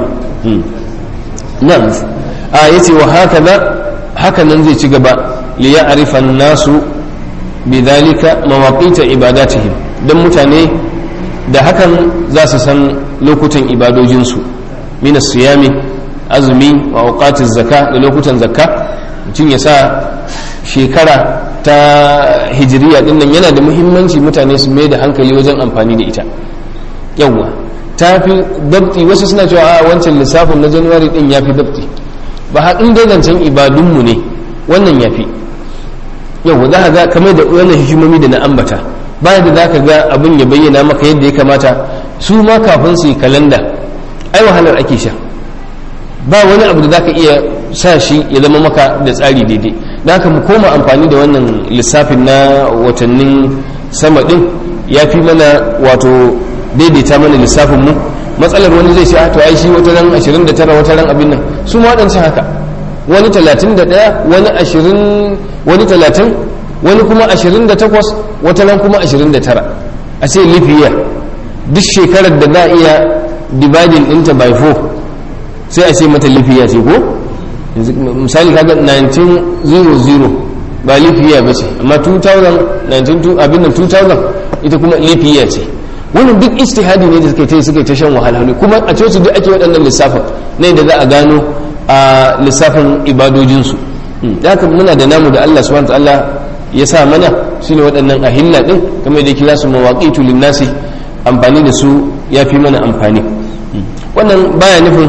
Speaker 1: nan a yace wa haka da haka nan zai ci gaba li ya'rifa nasu bidhalika mawaqita ibadatihim dan mutane da hakan za su san lokutan ibadojinsu min siyami azumi wa auqatiz zakka da lokutan zakka mutum ya sa shekara ta hijiriya din nan yana da muhimmanci mutane su mai da hankali wajen amfani da ita yawwa ta fi dabti wasu suna cewa a wancan lissafin na januwari din ya fi dabti ba haɗin dai zancen ibadunmu ne wannan ya fi yawwa za ka ga kamar da wannan hikimomi da na ambata bayan da za ka ga abin ya bayyana maka yadda ya kamata su ma kafin su yi kalanda ai wahalar ake sha ba wani abu da za ka iya sa shi ya zama maka da tsari daidai da haka mu koma amfani da wannan lissafin na watannin sama din ya fi mana wato daidaita mana lissafin mu matsalar wani zai ce to ai shi wata ran 29 wata ran abin nan su ma waɗancan haka wani 31 wani 20 wani 30 wani kuma 28 wata ran kuma 29 a ce lifiya duk shekarar da za a iya dividing ɗinta by 4 sai a ce mata lifiya ce ko misali kaga 1900 ba lifiya ba ce amma 2000 abin nan 2000 ita kuma lifiya ce wannan duk istihadi ne da suka ta suka ta shan wahalhalu kuma a coci duk ake waɗannan lissafin ne da za a gano a lissafin ibadojinsu da haka muna da namu da Allah subhanahu ta'ala ya sa mana shine waɗannan ahilla din kamar da kira su mawaqitu linnasi amfani da su ya fi mana amfani wannan baya nufin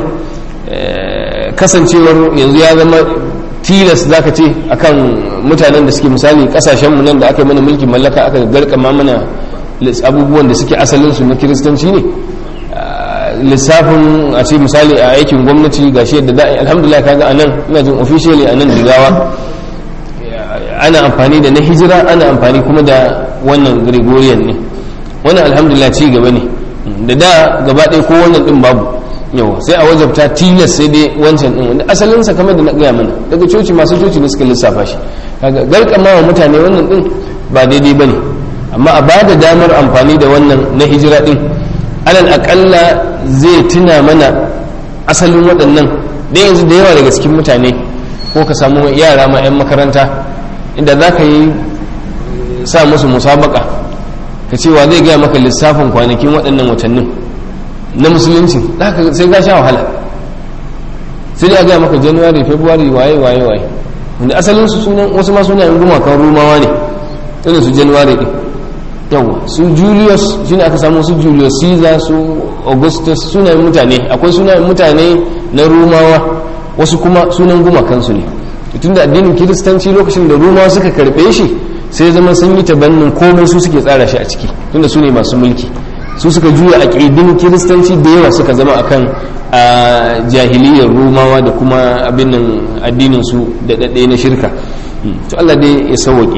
Speaker 1: kasancewar yanzu ya zama tilas zaka ce akan mutanen da suke misali kasashenmu nan da aka yi mana mulkin mallaka aka garkama mana abubuwan da suke asalinsu na kiristanci ne lissafin a ce misali a aikin gwamnati ga shi yadda za a yi alhamdulillah kaga anan ina jin officially a nan jigawa ana amfani da na hijira ana amfani kuma da wannan gregorian ne wannan alhamdulillah ci gaba ne da da gaba ɗaya ko wannan ɗin babu yawa sai a wajabta tilas sai dai wancan ɗin wanda asalinsa kamar da na gaya mana daga coci masu coci ne suka lissafa shi kaga garkama wa mutane wannan ɗin ba daidai ba ne amma a ba da damar amfani da wannan na hijira ɗin alal aƙalla zai tuna mana asalin waɗannan da yanzu da yawa daga cikin mutane ko ka samu yara ma 'yan makaranta inda za ka yi sa musu musabaka ka cewa zai gaya maka lissafin kwanakin waɗannan watannin na musulunci sai ga sha wahala sai dai a gaya maka januwari february waye waye waye wanda asalin su sunan wasu ma sunayen gumakan rumawa ne irin su januwari ɗin yawa su julius shine aka samu su julius caesar su augustus sunayen mutane akwai sunayen mutane na rumawa wasu kuma sunan gumakansu ne tunda addinin kiristanci lokacin da rumawa suka karbe shi sai zama sun yi tabannin komai su suke tsara shi a ciki tunda su ne masu mulki su suka juya aƙidin kiristanci da yawa suka zama akan a jahiliyar rumawa da kuma abin nan addinin su da daɗe na shirka to Allah dai ya sauwaƙe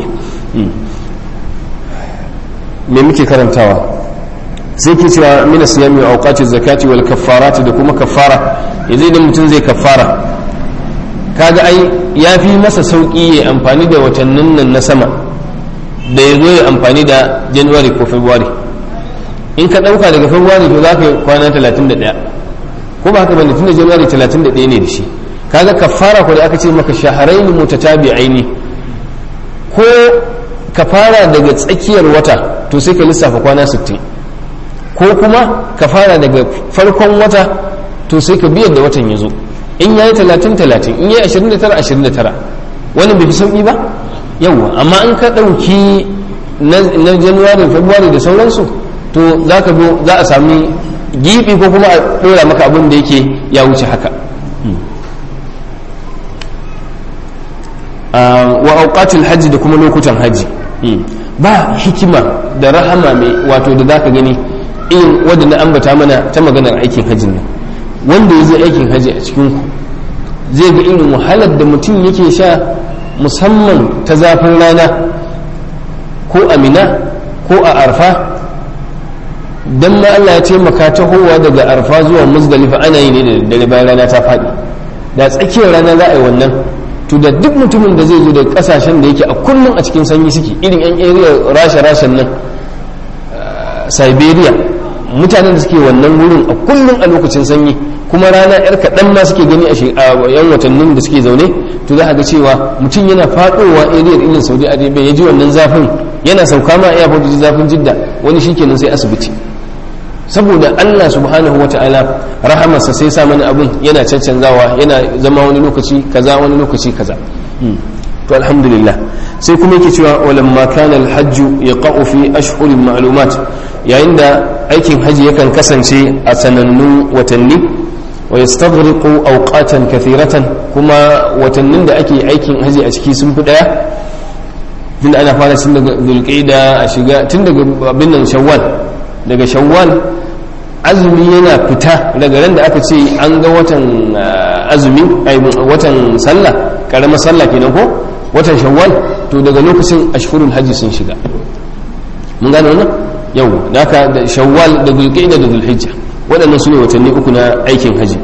Speaker 1: me muke karantawa sai ke cewa mina siyami wa auqati zakati wal kaffarati da kuma kaffara yanzu idan mutum zai kaffara kaga ai ya fi masa sauki ya amfani da watannin nan na sama da ya zo ya amfani da january ko february in ka ɗauka daga february to za ka yi kwana 31 ko ba haka bane tun da january 31 ne da shi kaga kaffara ko da aka ce maka shaharaini mutatabi'aini ko ka fara daga tsakiyar wata to sai ka lissafa kwana 60 ko kuma ka fara daga farkon wata to sai ka biyar da watan ya zo in yayi 30 30 in yayi 29 29 wannan bai fi sauki ba yawa amma in ka ɗauki na january february da sauransu to za ka zo za a sami gibi ko kuma a ɗora maka abin da yake ya wuce haka wa auqatil hajji da kuma lokutan hajji ba hikima da rahama mai wato da zaka gani irin wadda na ambata mana ta maganar aikin hajjin nan wanda ya zai aikin hajji a cikin ku zai ga irin wahalar da mutum yake sha musamman ta zafin rana ko amina ko a arfa dan ma Allah ya taimaka tahowa daga arfa zuwa muzdalifa ana yi ne da dare bayan rana ta faɗi da tsakiyar rana za a yi wannan to da duk mutumin da zai zo da kasashen da yake a kullum a cikin sanyi suke irin yan area rasha rashan nan siberia mutanen da suke wannan wurin a kullum a lokacin sanyi kuma rana yar kaɗan ma suke gani a yan watannin da suke zaune to za a ga cewa mutum yana faɗowa area irin saudi arabia ya ji wannan zafin yana sauka ma iya faɗi zafin jidda wani shikenan sai asibiti saboda Allah subhanahu wa ta'ala rahamarsa sai sa mana abin yana cancanzawa yana zama wani lokaci kaza wani lokaci kaza to alhamdulillah sai kuma yake cewa walamma kana alhajj yaqa'u fi ashhurin ma'lumat yayin da aikin haji yakan kasance a sanannun watanni wa yastaghriqu awqatan kathiratan kuma watannin da ake aikin haji a ciki sun fi daya tun ana fara tun daga zulqa'ida a shiga tun daga abin nan shawwal daga shawwal azumi yana fita daga ran da aka ce an ga watan azumi watan sallah karamar sallah kenan ko watan shawwal to daga lokacin ashhurul hajji sun shiga mun gane wannan yau da haka da shawwal da zulqa'ida da zulhijja waɗannan su ne watanni uku na aikin haji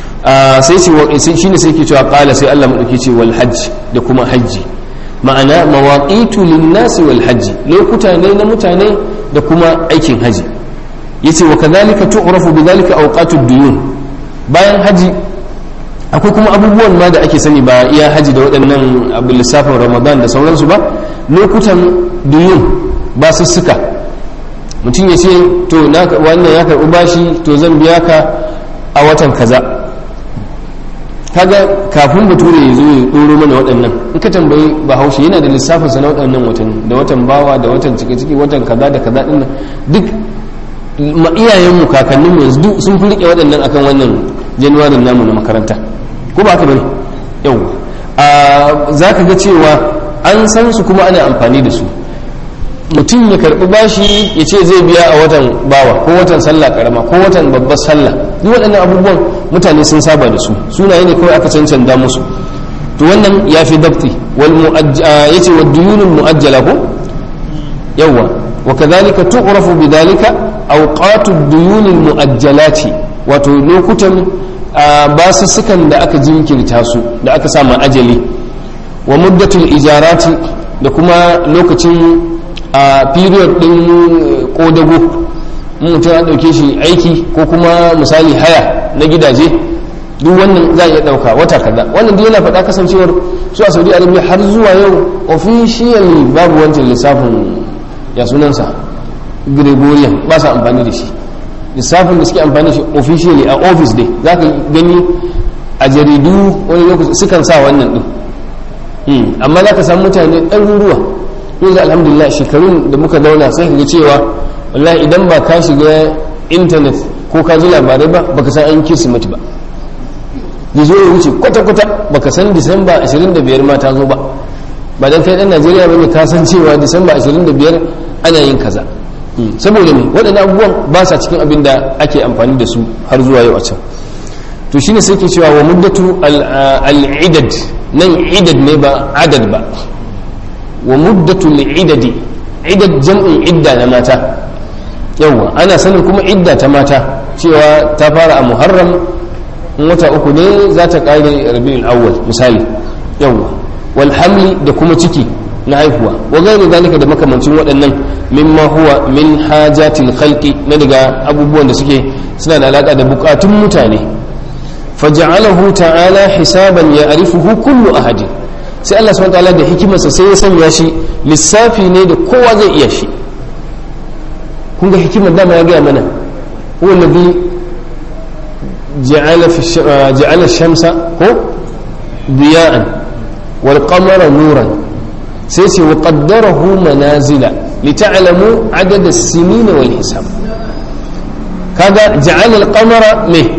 Speaker 1: sai ce shine sai ke cewa qala sai Allah madauki ce wal hajj da kuma hajji ma'ana mawaqitu lin-nasi wal hajji lokuta ne na mutane da kuma aikin haji yace wa kadhalika tu'rafu bidhalika awqatud duyun bayan haji akwai kuma abubuwan ma da ake sani ba iya haji da waɗannan abu lissafin ramadan da sauransu ba lokutan duyun ba su suka mutum ya ce to wannan ya karɓi bashi to zan biya ka a watan kaza kaga kafin bature ya zo ya ɗoro mana waɗannan in ka tambayi bahaushe yana da lissafin sa na waɗannan watan da watan bawa da watan cike ciki watan kaza da kaza ɗin duk ma iyayenmu kakanninmu yanzu duk sun fi riƙe waɗannan akan wannan januwarin namu na makaranta ko ba haka bane yau za ka ga cewa an san su kuma ana amfani da su mutum ya karɓi bashi ya ce zai biya a watan bawa ko watan sallah karama ko watan babbar sallah duk waɗannan abubuwan mutane sun saba da su sunaye ne kawai aka cancanta musu to wannan ya fi dabti ya ce wa duyunul mu'ajjala ko yawwa wa kadhalika tu'rafu bidhalika awqatu duyunil mu'ajjalati wato lokutan basussukan da aka jinkirta su da aka sa ajali wa muddatul ijarati da kuma lokacin a period din kodago mutum ya dauke shi aiki ko kuma misali haya na gidaje duk wannan za a iya dauka wata kaza wannan duk yana faɗa kasancewar su a saudi arabia har zuwa yau officially babu wancan lissafin ya sunansa gregorian ba sa amfani da shi lissafin da suke amfani da shi officially a office dai za ka gani a jaridu wani lokaci sukan sa wannan din amma za ka samu mutane ɗaruruwa yanzu alhamdulillah shekarun da muka zauna sai ga cewa wallahi idan ba ka shiga intanet ko ka ji labarai ba baka san an kirsimeti ba ya zo ya wuce kwata-kwata baka san disamba 25 ma ta zo ba ba dan kai dan najeriya ba ne ka san cewa disamba 25 ana yin kaza saboda ne waɗannan abubuwan ba sa cikin abin da ake amfani da su har zuwa yau a can to shine sai ke cewa wa muddatu al-idad nan idad ne ba adad ba wa muddatu al-idadi idad jam'in idda na mata yawa ana sanin kuma idda ta mata cewa ta fara a muharram in wata uku ne za ta kare rabiul awwal misali yawa wal hamli da kuma ciki na haihuwa wa gairu zalika da makamancin waɗannan mimma huwa min hajatil khalqi na daga abubuwan da suke suna da alaka da bukatun mutane faja'alahu ta'ala hisaban ya'rifuhu kullu ahadin sai Allah subhanahu ta'ala da hikimarsa sai ya sanya shi lissafi ne da kowa zai iya shi kun ga hikimar dama ya gaya mana huwa alladhi ja'ala fi ja'ala shamsa ko diya'an wal qamara nuran sai ce wa qaddarahu manazila lita'lamu adad as-sinin wal hisab kaga ja'ala al-qamara me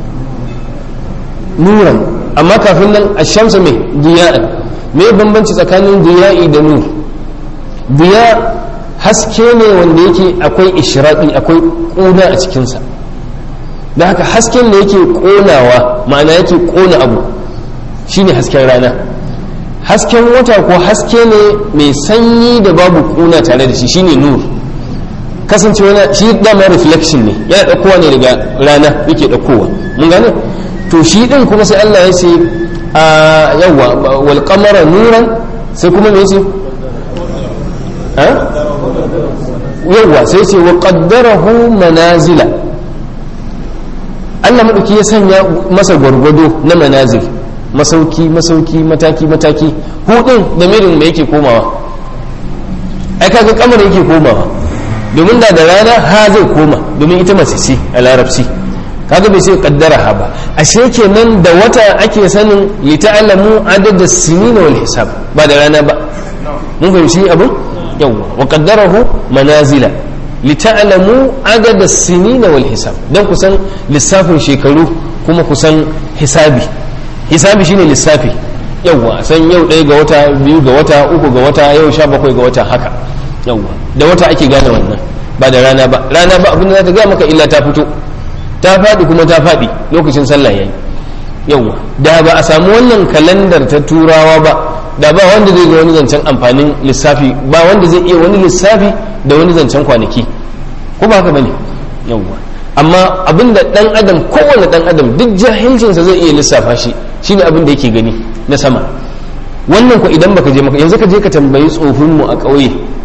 Speaker 1: nuran amma kafin nan ash-shamsa me diya'an me bambanci tsakanin diya'i da nur diya haske ne wanda yake akwai ishraqi akwai kuna a cikinsa da haka hasken da yake konawa ma'ana yake kona abu shine hasken rana hasken wata ko haske ne mai sanyi da babu kuna tare da shi shine nur kasance wani shi dama reflection ne yana ɗaukowa ne daga rana yake ɗaukowa mun gane to shi ɗin kuma sai Allah ya ce a yawa wal qamara nuran sai kuma me yace yawa sai ce wa qaddarahu manazila Allah madauki ya sanya masa gwargwado na manazil masauki masauki mataki mataki hudin da mirin da yake komawa ai kaga kamar yake komawa domin da da rana ha zai koma domin ita mace ce a larabci kaga bai sai kaddara ha ba ashe kenan da wata ake sanin li ta'lamu adada sinin wal hisab ba da rana ba mun fahimci abin yawa wa qaddarahu manazila li ta'lamu adada sinin wal hisab dan kusan lissafin shekaru kuma kusan hisabi hisabi shine lissafi yawwa san yau ɗaya ga wata biyu ga wata uku ga wata yau sha bakwai ga wata haka yawwa da wata ake gane wannan ba da rana ba rana ba abin da za ta gaya maka illa ta fito ta faɗi kuma ta faɗi lokacin sallah yayi yawwa da ba a samu wannan kalandar ta turawa ba da ba wanda zai zo wani zancen amfanin lissafi ba wanda zai iya wani lissafi da wani zancen kwanaki ko ba haka bane yawwa amma abinda dan adam kowane dan adam duk jahilcinsa zai iya lissafa shi shine abin da yake gani na sama wannan ko idan baka je maka yanzu ka je ka tambayi tsofin mu a ƙauye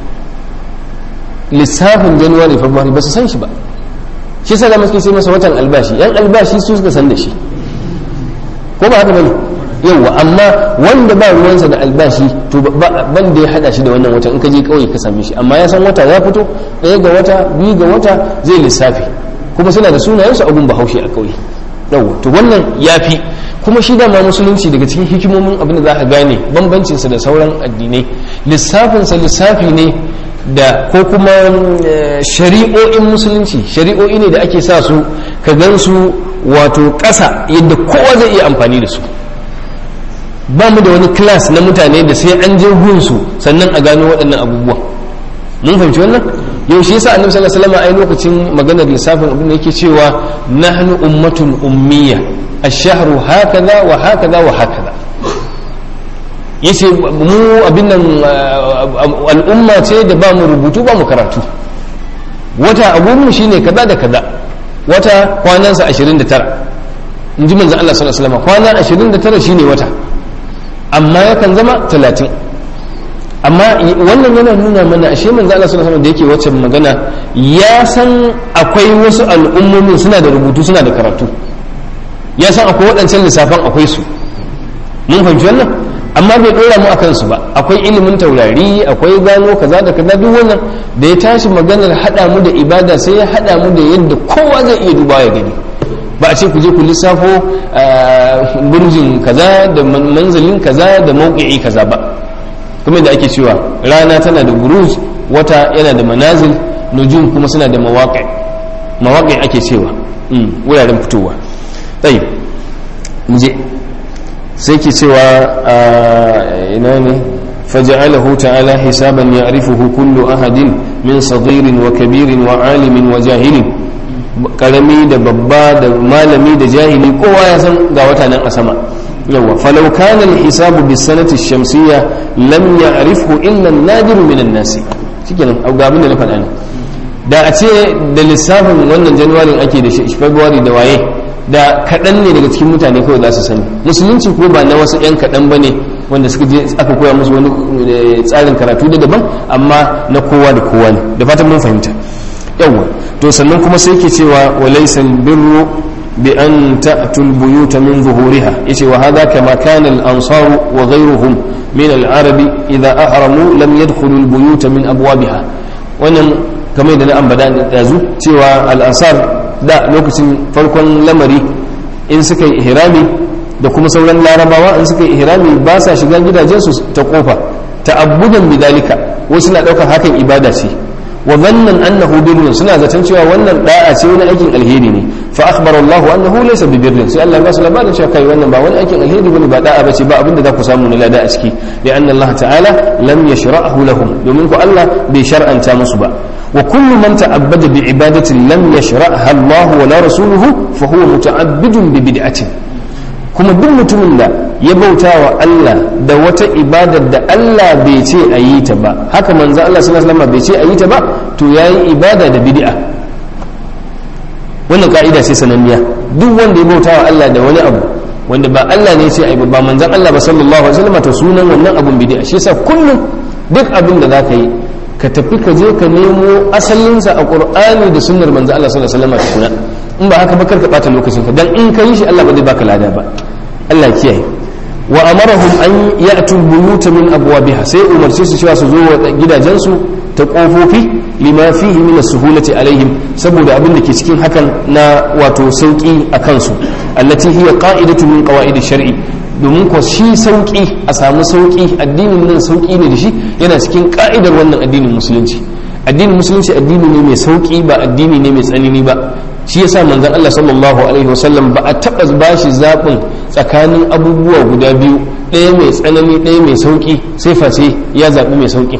Speaker 1: lissafin januwari february ba su san shi ba shi sa da suke sai masa watan albashi yan albashi su suka san da shi ko ba haka bane yauwa amma wanda ba ruwansa da albashi to ban da ya hada shi da wannan watan in ka je ƙauye ka same shi amma ya san wata ya fito ɗaya ga wata biyu ga wata zai lissafi kuma suna da sunayensu abun bahaushe a ƙauye yau to wannan ya fi kuma shi dama musulunci daga cikin hikimomin abin da za ka gane bambancinsa da sauran addinai lissafinsa lissafi ne da ko kuma shari'o'in musulunci shari'o'i ne da ake sa su ka gan su wato ƙasa yadda kowa zai iya amfani da su ba mu da wani class na mutane da sai an je gunsu sannan a gano waɗannan abubuwan mun fahimci wannan yau shi yasa annabi sallallahu alaihi wasallam ai lokacin maganar lissafin abin da yake cewa nahnu ummatun ummiya ash-shahru hakaza wa hakaza wa hakaza yace mu abin nan al'umma ce da ba mu rubutu ba mu karatu wata abun mu shine kaza da kaza wata kwanansa 29 in ji manzon Allah sallallahu alaihi wasallam kwana 29 shine wata amma yakan zama 30 amma wannan yana nuna mana ashe manzo Allah sallallahu alaihi da yake wacce magana ya san akwai wasu al'ummomin suna da rubutu suna da karatu ya san akwai waɗancan lissafan akwai su mun fahimci wannan amma bai ɗora mu akan su ba akwai ilimin taurari akwai gano kaza da kaza duk wannan da ya tashi maganar haɗa mu da ibada sai ya haɗa mu da yadda kowa zai iya duba ya gani ba a ce ku je ku lissafo burjin kaza da manzalin kaza da mauki'i kaza ba kuma da ake cewa rana tana da buruj wata yana da manazil nujum kuma suna da mawaƙi mawaƙi ake cewa wuraren fitowa tsayi je sai ke cewa ina ne فجعله تعالى حسابا يعرفه كل أحد من صغير وكبير وعالم وجاهل karami da babba da malami da jahili kowa ya san ga wata nan a sama yawa falau kana al-hisabu bis sanati shamsiyya lam ya'rifhu illa an-nadiru min an-nas shikenan ga abin da na faɗa ne da a ce da lissafin wannan januwarin ake da shi february da waye da kaɗan ne daga cikin mutane kawai za su sani musulunci ko ba na wasu 'yan kaɗan ba ne wanda suka je aka koya musu wani tsarin karatu da daban amma na kowa da kowa ne da fatan mun fahimta yawwa to sannan kuma sai ke cewa wa laysa birru bi an ta'tu al-buyuta min zuhuriha yace wa hadha kama kana al-ansar wa ghayruhum min al-arabi idha ahramu lam yadkhulu al-buyuta min abwabiha wannan kamar da na ambata da zu cewa al-ansar da lokacin farkon lamari in suka yi ihrami da kuma sauran larabawa in suka yi ihrami ba sa shiga gidajensu ta kofa ta'abbudan bidalika wasu na daukar hakan ibada ce wa dhannan annahu birrun suna zaton cewa wannan da'a ce wani aikin alheri ne fa akhbara Allah annahu laysa bi birrin sai Allah ya basu labarin cewa kai wannan ba wani aikin alheri bane ba da'a bace ba abinda za ku samu na lada a ciki da anna Allah ta'ala lam yashra'hu lahum domin ku Allah bai shar'anta musu ba wa kullu man ta'abbada bi ibadatin lam yashra'ha Allah wa la rasuluhu fa huwa muta'abbidun bi bid'atin kuma duk mutumin da ya bauta wa Allah da wata ibadar da Allah bai ce a yi ta ba haka manzo Allah sallallahu alaihi wasallam bai ce a yi ta ba to yayi ibada da bid'a wannan ka'ida ce sananniya duk wanda ya bauta wa Allah da wani abu wanda ba Allah ne ce a yi ba manzon Allah ba sallallahu alaihi wasallam to sunan wannan abun bid'a shi yasa kullum duk abin da zaka yi ka tafi ka je ka nemo asalinsa a Qur'ani da sunnar manzo Allah sallallahu alaihi wasallam tukuna in ba haka ba karka bata lokacin ka dan in ka yi shi Allah ba zai baka lada ba Allah kiyaye wa amarahum an ya'tu buyuta min abwabiha sai umarce su cewa su zo wa gidajensu ta kofofi lima fihi min as-suhulati alaihim saboda abin da ke cikin hakan na wato sauki a kansu allati hiya qa'idatu min qawaid shari domin ko shi sauki a samu sauki addinin nan sauki ne da shi yana cikin ka'idar wannan addinin musulunci addinin musulunci addini ne mai sauki ba addini ne mai tsanani ba shi yasa manzon Allah sallallahu alaihi wasallam ba a taba bashi zaɓin tsakanin abubuwa guda biyu ɗaya mai tsanani ɗaya mai sauki sai face ya zaɓi mai sauki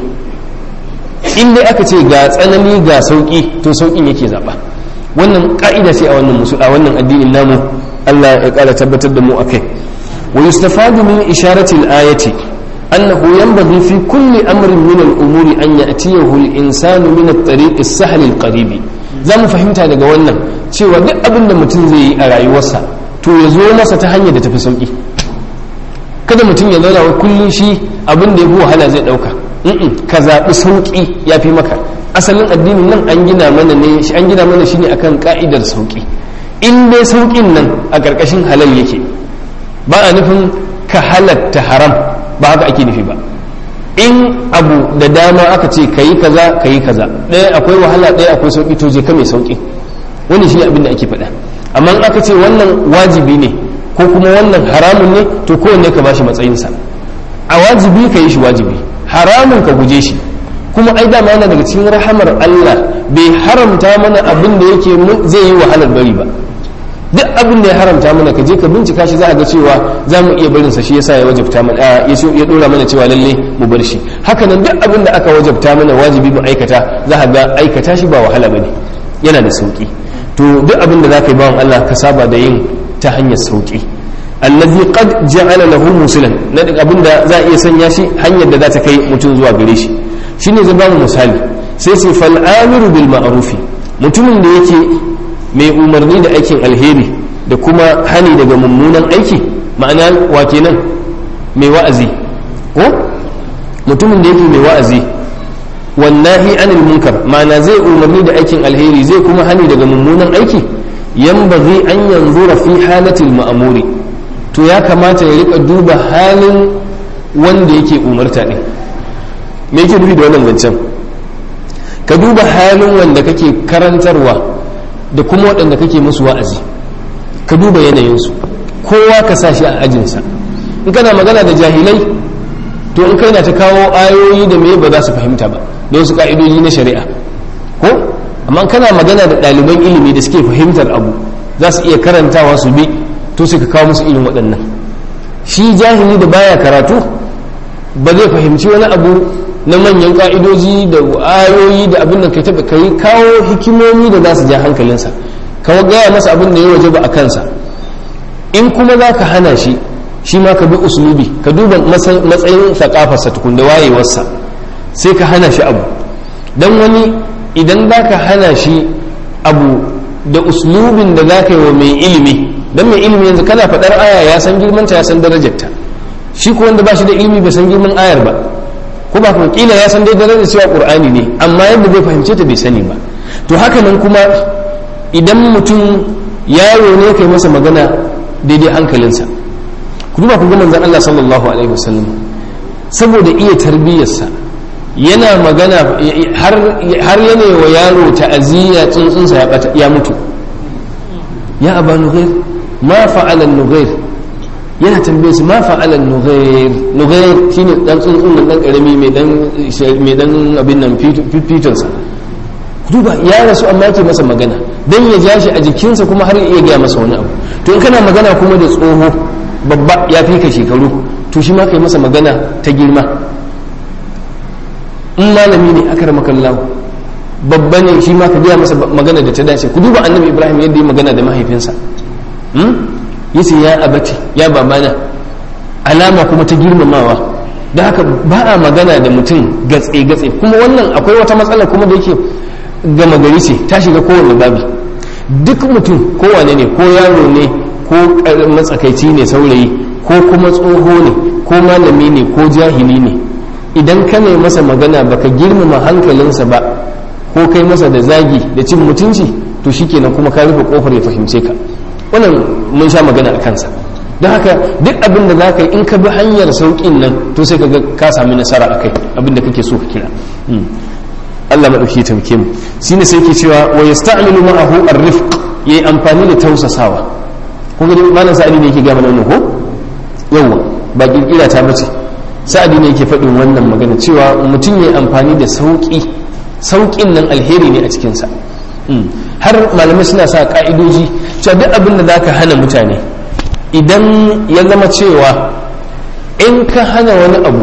Speaker 1: in dai aka ce ga tsanani ga sauki to saukin yake zaɓa wannan ka'ida ce a wannan musu a wannan addinin namu Allah ya ƙara tabbatar da mu akai wa yustafadu min isharati al-ayati أنه ينبغي في كل أمر من الأمور أن يأتيه الإنسان من الطريق السهل القريب za mu fahimta daga wannan cewa duk abin da mutum zai yi a rayuwarsa to ya zo masa ta hanyar da tafi sauki kada mutum ya zauna wa kullum shi abin da ya fi wahala zai ɗauka ka zaɓi sauƙi ya fi maka asalin addinin nan an gina mana ne an gina mana shi ne akan ka'idar sauƙi in dai sauƙin nan a ƙarƙashin halal yake ba a nufin ka halatta haram ba haka ake nufi ba in abu da dama aka ce ka yi kaza ka yi kaza ɗaya akwai wahala ɗaya akwai sauƙi to je ka mai sauƙi wani shi ne abin da ake faɗa amma in aka ce wannan wajibi ne ko kuma wannan haramun ne to kowanne ka bashi matsayinsa a wajibi ka yi shi wajibi haramun ka guje shi kuma ai dama yana daga cikin rahamar Allah bai haramta mana abin da yake zai yi wahalar bari ba duk abin da ya haramta mana ka je ka bincika shi za a ga cewa za mu iya barinsa shi yasa ya wajabta mana ya dora mana cewa lalle mu bar shi haka nan duk abin da aka wajabta mana wajibi mu aikata za a ga aikata shi ba wahala bane yana da sauki to duk abin da za ka yi bawan Allah ka saba da yin ta hanyar sauki allazi qad ja'ala lahu musilan na duk abin da za a iya sanya shi hanyar da za ta kai mutum zuwa gare shi shine zai ba mu misali sai sai fal amiru bil ma'rufi mutumin da yake mai umarni da aikin alheri da kuma hani daga mummunan aiki ma'ana wa kenan mai wa'azi ko mutumin da yake mai wa'azi wannahi anil munkar ma'ana zai umarni da aikin alheri zai kuma hani daga mummunan aiki yanbaghi an yanzura fi halatil ma'muri to ya kamata ya rika duba halin wanda yake umarta din me yake nufi da wannan zancen ka duba halin wanda kake karantarwa da kuma waɗanda kake musu wa'azi ka duba yanayinsu kowa ka sa shi a ajinsa in kana magana da jahilai to in kai na ta kawo ayoyi da me ba za su fahimta ba da wasu ka'idoji na shari'a ko amma kana magana da ɗaliban ilimi da suke fahimtar abu za su iya karantawa su bi to sai ka kawo musu irin waɗannan shi jahili da baya karatu ba zai fahimci wani abu na manyan ka'idoji da ayoyi da abin da kai taɓa kai kawo hikimomi da za su ja hankalinsa kawo gaya masa abin da ya waje ba a kansa in kuma za ka hana shi shi ma ka bi usulubi ka duba matsayin sakafarsa tukun da wayewarsa sai ka hana shi abu don wani idan za ka hana shi abu da uslubin da za ka yi wa mai ilimi don mai ilimi yanzu kana faɗar aya ya san girmanta ya san darajarta shi ko wanda ba shi da ilimi bai san girman ayar ba ko ba kuma kila ya san dai darajar cewa qur'ani ne amma yadda zai fahimce ta bai sani ba to haka nan kuma idan mutum yaro ne kai masa magana daidai hankalinsa ku duba ku ga manzon Allah sallallahu alaihi wasallam saboda iya tarbiyyarsa yana magana har yana wa yaro ta'aziyya tsuntsunsa ya bata ya mutu ya aba nughair ma fa'ala nughair yana tambaye su ma fa'ala nughair nughair shine dan tsuntsun nan dan karami mai dan mai dan abin nan fitonsa duba ya rasu amma yake masa magana dan ya ja shi a jikinsa kuma har ya iya gaya masa wani abu to in kana magana kuma da tsoho babba ya fi ka shekaru to shi ma kai masa magana ta girma in malami ne aka rama kallahu babba ne shi ma ka gaya masa magana da ta dace ku duba annabi ibrahim yadda ya magana da mahaifinsa yace ya abati ya babana alama kuma ta girmamawa da haka ba a magana da mutum gatse gatse kuma wannan akwai wata matsala kuma da yake gama gari ce ta shiga kowane babi duk mutum kowane ne ko yaro ne ko matsakaici ne saurayi ko kuma tsoho ne ko malami ne ko jahili ne idan ka ne masa magana baka girmama hankalinsa ba ko kai masa da zagi da cin mutunci to shikenan kuma ka rufe kofar ya fahimce ka wannan mun sha magana a kansa don haka duk abin da za ka yi in ka bi hanyar sauƙin nan to sai ka ga ka sami nasara a kai abin da kake so ka kira Allah maɗauki ta mu shine sai ke cewa wa yasta'milu ma'ahu ar-rifq yayi amfani da tausasawa ko ga malam sa'adi ne yake ga mana ko yawa ba kirkira ta bace sa'adi ne yake faɗin wannan magana cewa mutum yayi amfani da sauƙi sauƙin nan alheri ne a cikin sa har malamai suna sa ka'idoji cewa duk abin da zaka hana mutane idan ya zama cewa in ka hana wani abu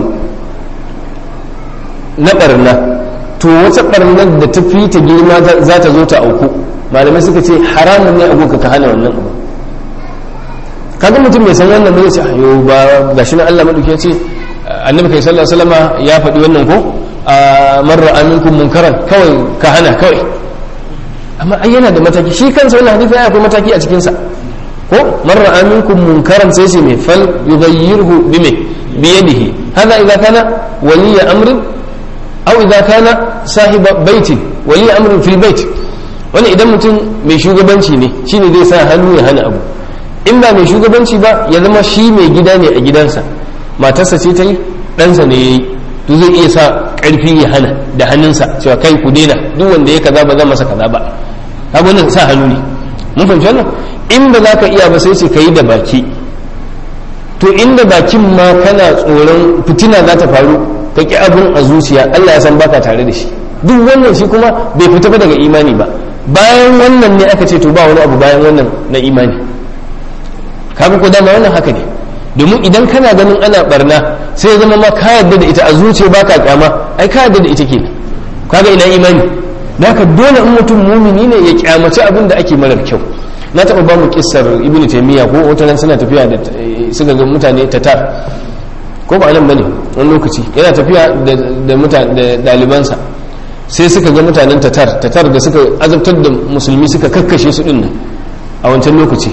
Speaker 1: na barna to wata barnar da ta fi ta girma za ta zo ta auku malamai suka ce haramun ne abu ka hana wannan abu kaga mutum mai san wannan bai ce ayo ba gashi nan Allah madauki ya ce annabi kai sallallahu alaihi wasallama ya faɗi wannan ko a marra aminkum munkaran kawai ka hana kawai amma ai yana da mataki shi kansa wannan hadisi ya akwai mataki a cikin sa ko marra aminkum munkaran sai ce mai fal yughayyirhu bime biyadihi hada idza kana waliya amrin aw idza kana sahiba baitin wali amrin fil bait wani idan mutum mai shugabanci ne shine zai sa hannu ya hana abu in ba mai shugabanci ba ya zama shi mai gida ne a gidansa matarsa ce ta yi ɗansa ne ya yi to zai iya sa ƙarfi ya hana da hannunsa cewa kai ku daina duk wanda ya kaza ba zan masa kaza ba kaga wannan sa hannu ne mun fahimci wannan in ba za ka iya ba sai ce ka yi da baki to inda bakin ma kana tsoron fitina za ta faru ka ƙi abin a zuciya Allah ya san baka tare da shi duk wannan shi kuma bai fita ba daga imani ba bayan wannan ne aka ce to ba wani abu bayan wannan na imani kaga ko dama wannan haka ne domin idan kana ganin ana barna sai ya zama ma ka yarda da ita a zuciya baka kyama ai ka yarda da ita ke kaga ina imani da haka dole in mutum mumini ne ya kyamaci abin da ake marar kyau na taɓa ba mu kissar ibnu taymiya ko wata ran suna tafiya da suka ga mutane tatar ko ba nan bane wani lokaci yana tafiya da mutane da dalibansa sai suka ga mutanen tatar tatar da suka azabtar da musulmi suka kakkashe su din nan a wancan lokaci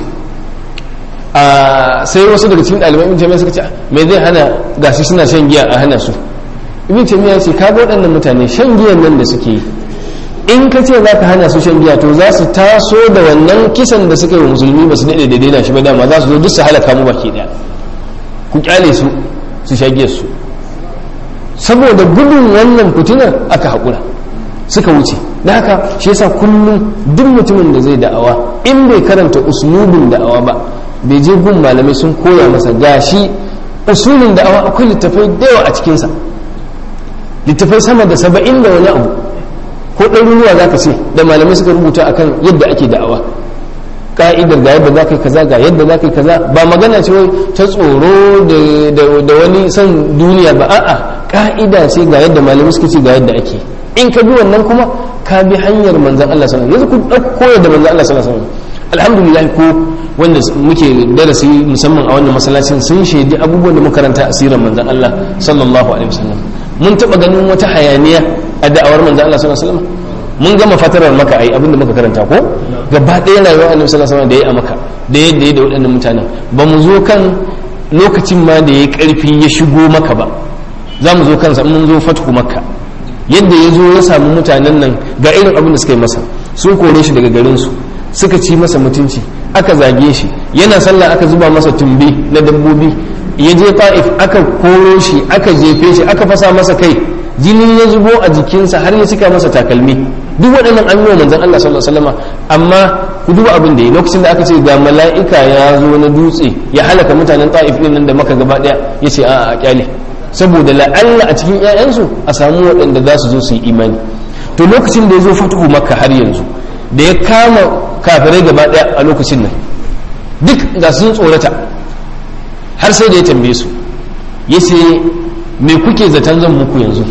Speaker 1: a sai wasu daga cikin ɗaliban ibn taymiya suka ce me zai hana gashi suna shan giya a hana su ibn taymiya ce ka ga waɗannan mutane shan giyan nan da suke yi in ka ce za ka hana su shan giya to za su taso da wannan kisan da suka yi wa musulmi ba su daɗe da daina shi ba dama za su zo duk su halaka mu baki ɗaya ku kyale su su shage su saboda gudun wannan fitinar aka haƙura suka wuce da haka shi yasa kullum duk mutumin da zai da'awa in bai karanta uslubin da'awa ba bai je gun malamai sun koya masa gashi usulin da'awa akwai littafai da yawa a cikinsa littafai sama da saba'in da wani abu ko ɗaruruwa za ka ce da malamai suka rubuta akan yadda ake da'awa ka'idar ga yadda za ka yi kaza ga yadda za ka yi kaza ba magana ce wai ta tsoro da wani son duniya ba a'a ka'ida ce ga yadda malamai suka ce ga yadda ake in ka bi wannan kuma ka bi hanyar manzan Allah sallallahu alaihi wasallam yanzu ku dauko yadda manzan Allah sallallahu alaihi wasallam alhamdulillah ko wanda muke darasi musamman a wannan masallacin sun shaidi abubuwan da muka karanta asirin manzan Allah sallallahu alaihi wasallam mun taba ganin wata hayaniya a da'awar manzan Allah sallallahu alaihi wasallam mun gama fatarar maka ai abinda muka karanta ko gaba ɗaya rayuwar annabi sallallahu alaihi wasallam da ya a maka da yadda ya da waɗannan mutanen ba mu zo kan lokacin ma da ya karfi ya shigo maka ba za mu zo kansa mun zo fatku makka yadda ya zo ya samu mutanen nan ga irin abin da suka yi masa sun kore shi daga garinsu suka ci masa mutunci aka zage shi yana sallah aka zuba masa tumbi na dabbobi ya je ta'if aka koro shi aka jefe shi aka fasa masa kai jini ya zubo a jikinsa har ya cika masa takalmi duk waɗannan an yi wa manzon Allah sallallahu alaihi wasallam amma ku duba abin da ya lokacin da aka ce ga mala'ika ya zo na dutse ya halaka mutanen ta'if din nan da maka gaba daya yace a'a a kyale saboda la'alla a cikin 'ya'yansu a samu waɗanda za su zo su yi imani to lokacin da ya zo fatuhu makka har yanzu da ya kama kafirai gaba ɗaya a lokacin nan duk ga sun tsorata har sai da ya tambaye su ya ce me kuke zaton zan muku yanzu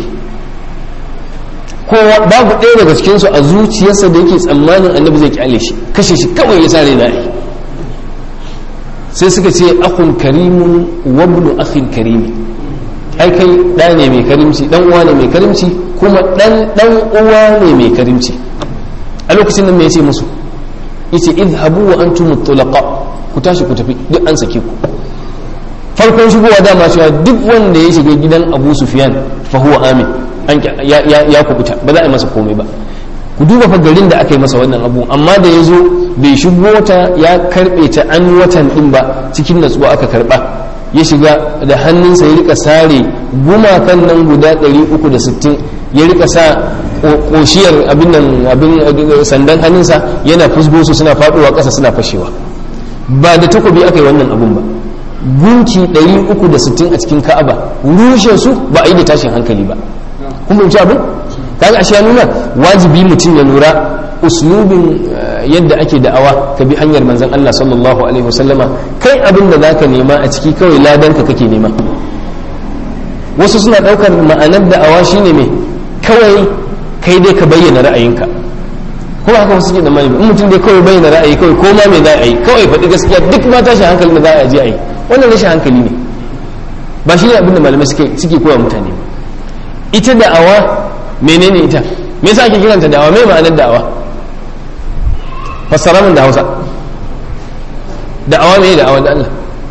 Speaker 1: kowa babu ɗaya daga cikinsu a zuciyarsa da yake tsammanin annabi zai kyale shi kashe shi kawai ya sare na yi sai suka ce akun karimun wabnu akhin karimi ai kai ɗa ne mai karimci ɗan uwa ne mai karimci kuma ɗan ɗan uwa ne mai karimci a lokacin nan me yace musu yace idhabu wa antum tulaqa ku tashi ku tafi duk an sake ku farkon shigowa dama cewa duk wanda ya shiga gidan Abu Sufyan fa huwa amin an ya ya kubuta ba za a yi masa komai ba ku duba fa garin da aka yi masa wannan abu amma da ya zo bai shigo ta ya karbe ta an watan din ba cikin natsuwa aka karba ya shiga da hannunsa ya rika sare gumakan nan guda 360 ya rika sa koshiyar abin nan abin sandan hannunsa yana fusgo su suna faduwa ƙasa suna fashewa ba da takobi aka yi wannan abun ba gunki 360 a cikin ka'aba rushe su ba a yi da tashin hankali ba kun fahimci abin kaga ashe ya nuna wajibi mutum ya lura uslubin yadda ake da'awa ka bi hanyar manzon Allah sallallahu alaihi wasallama kai abin da zaka nema a ciki kawai ladan ka kake nema wasu suna daukar ma'anar da'awa shine me kawai kai dai ka bayyana ra'ayinka kuma haka wasu suke da mani in mutum dai kawai bayyana ra'ayi kawai ko ma me za a yi kawai faɗi gaskiya duk ma tashin hankali da za a je a yi wannan rashin hankali ne ba shi ne abin da malamai suke suke koya mutane ba ita da'awa menene ita me yasa ake kiranta da'awa me ma'anar da'awa fassara min da Hausa da'awa me da'awa da Allah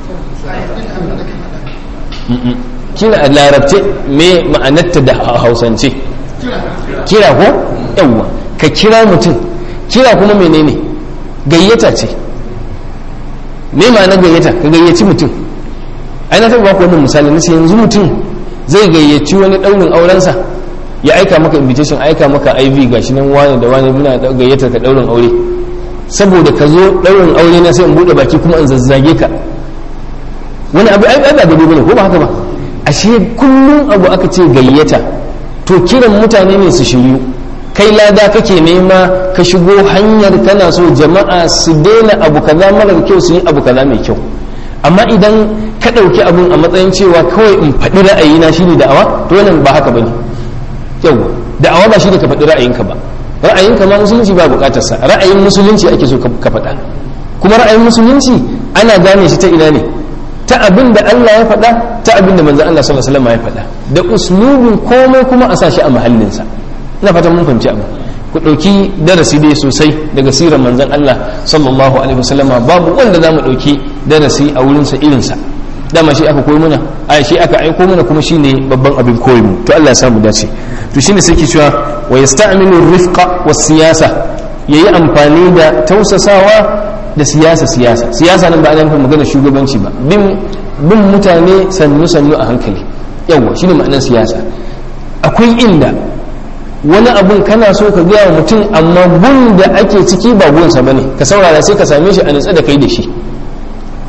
Speaker 1: kira a larabce me ma'anarta da hausance kira ko yawwa ka kira mutum kira kuma menene gayyata ce me ma'anar gayyata ka gayyaci mutum ai na taɓa baku wannan misali na ce yanzu mutum zai gayyaci wani ɗaurin aurensa ya aika maka invitation aika maka iv gashi nan wani da wani muna gayyatar ka ɗaurin aure saboda ka zo ɗaurin aure na sai in buɗe baki kuma in zazzage ka wani abu ai ba gado bane ko ba haka ba ashe kullum abu aka ce gayyata to kiran mutane ne su shiryu kai lada kake nema ka shigo hanyar kana so jama'a su daina abu kaza marar kyau su yi abu kaza mai kyau amma idan ka ɗauki abun a matsayin cewa kawai in faɗi ra'ayina shi ne da'awa to wannan ba haka bane yau da'awa ba shi ne ka faɗi ra'ayinka ba ra'ayinka ma musulunci ba buƙatarsa ra'ayin musulunci ake so ka faɗa kuma ra'ayin musulunci ana gane shi ta ina ne ta abin da Allah ya faɗa ta abin da manzon Allah sallallahu alaihi wasallam ya faɗa da uslubin komai kuma a sa shi a mahallinsa ina fatan mun fahimci abu ku ɗauki darasi dai sosai daga sirar manzon Allah sallallahu alaihi wasallama babu wanda za mu ɗauki darasi a wurinsa irinsa dama shi aka koyi muna a shi aka aiko mana kuma shine babban abin koyi mu to Allah ya samu dace to shine sai ke cewa wa yasta'milu rifqa was siyasa yayi amfani da tausasawa da siyasa siyasa siyasa nan ba ana nufin magana shugabanci ba bin bin mutane sannu sannu a hankali yawa shine ma'anar siyasa akwai inda wani abun kana so ka gaya wa mutum amma gun da ake ciki ba gunsa bane ka saurara sai ka same shi a nutsa da kai da shi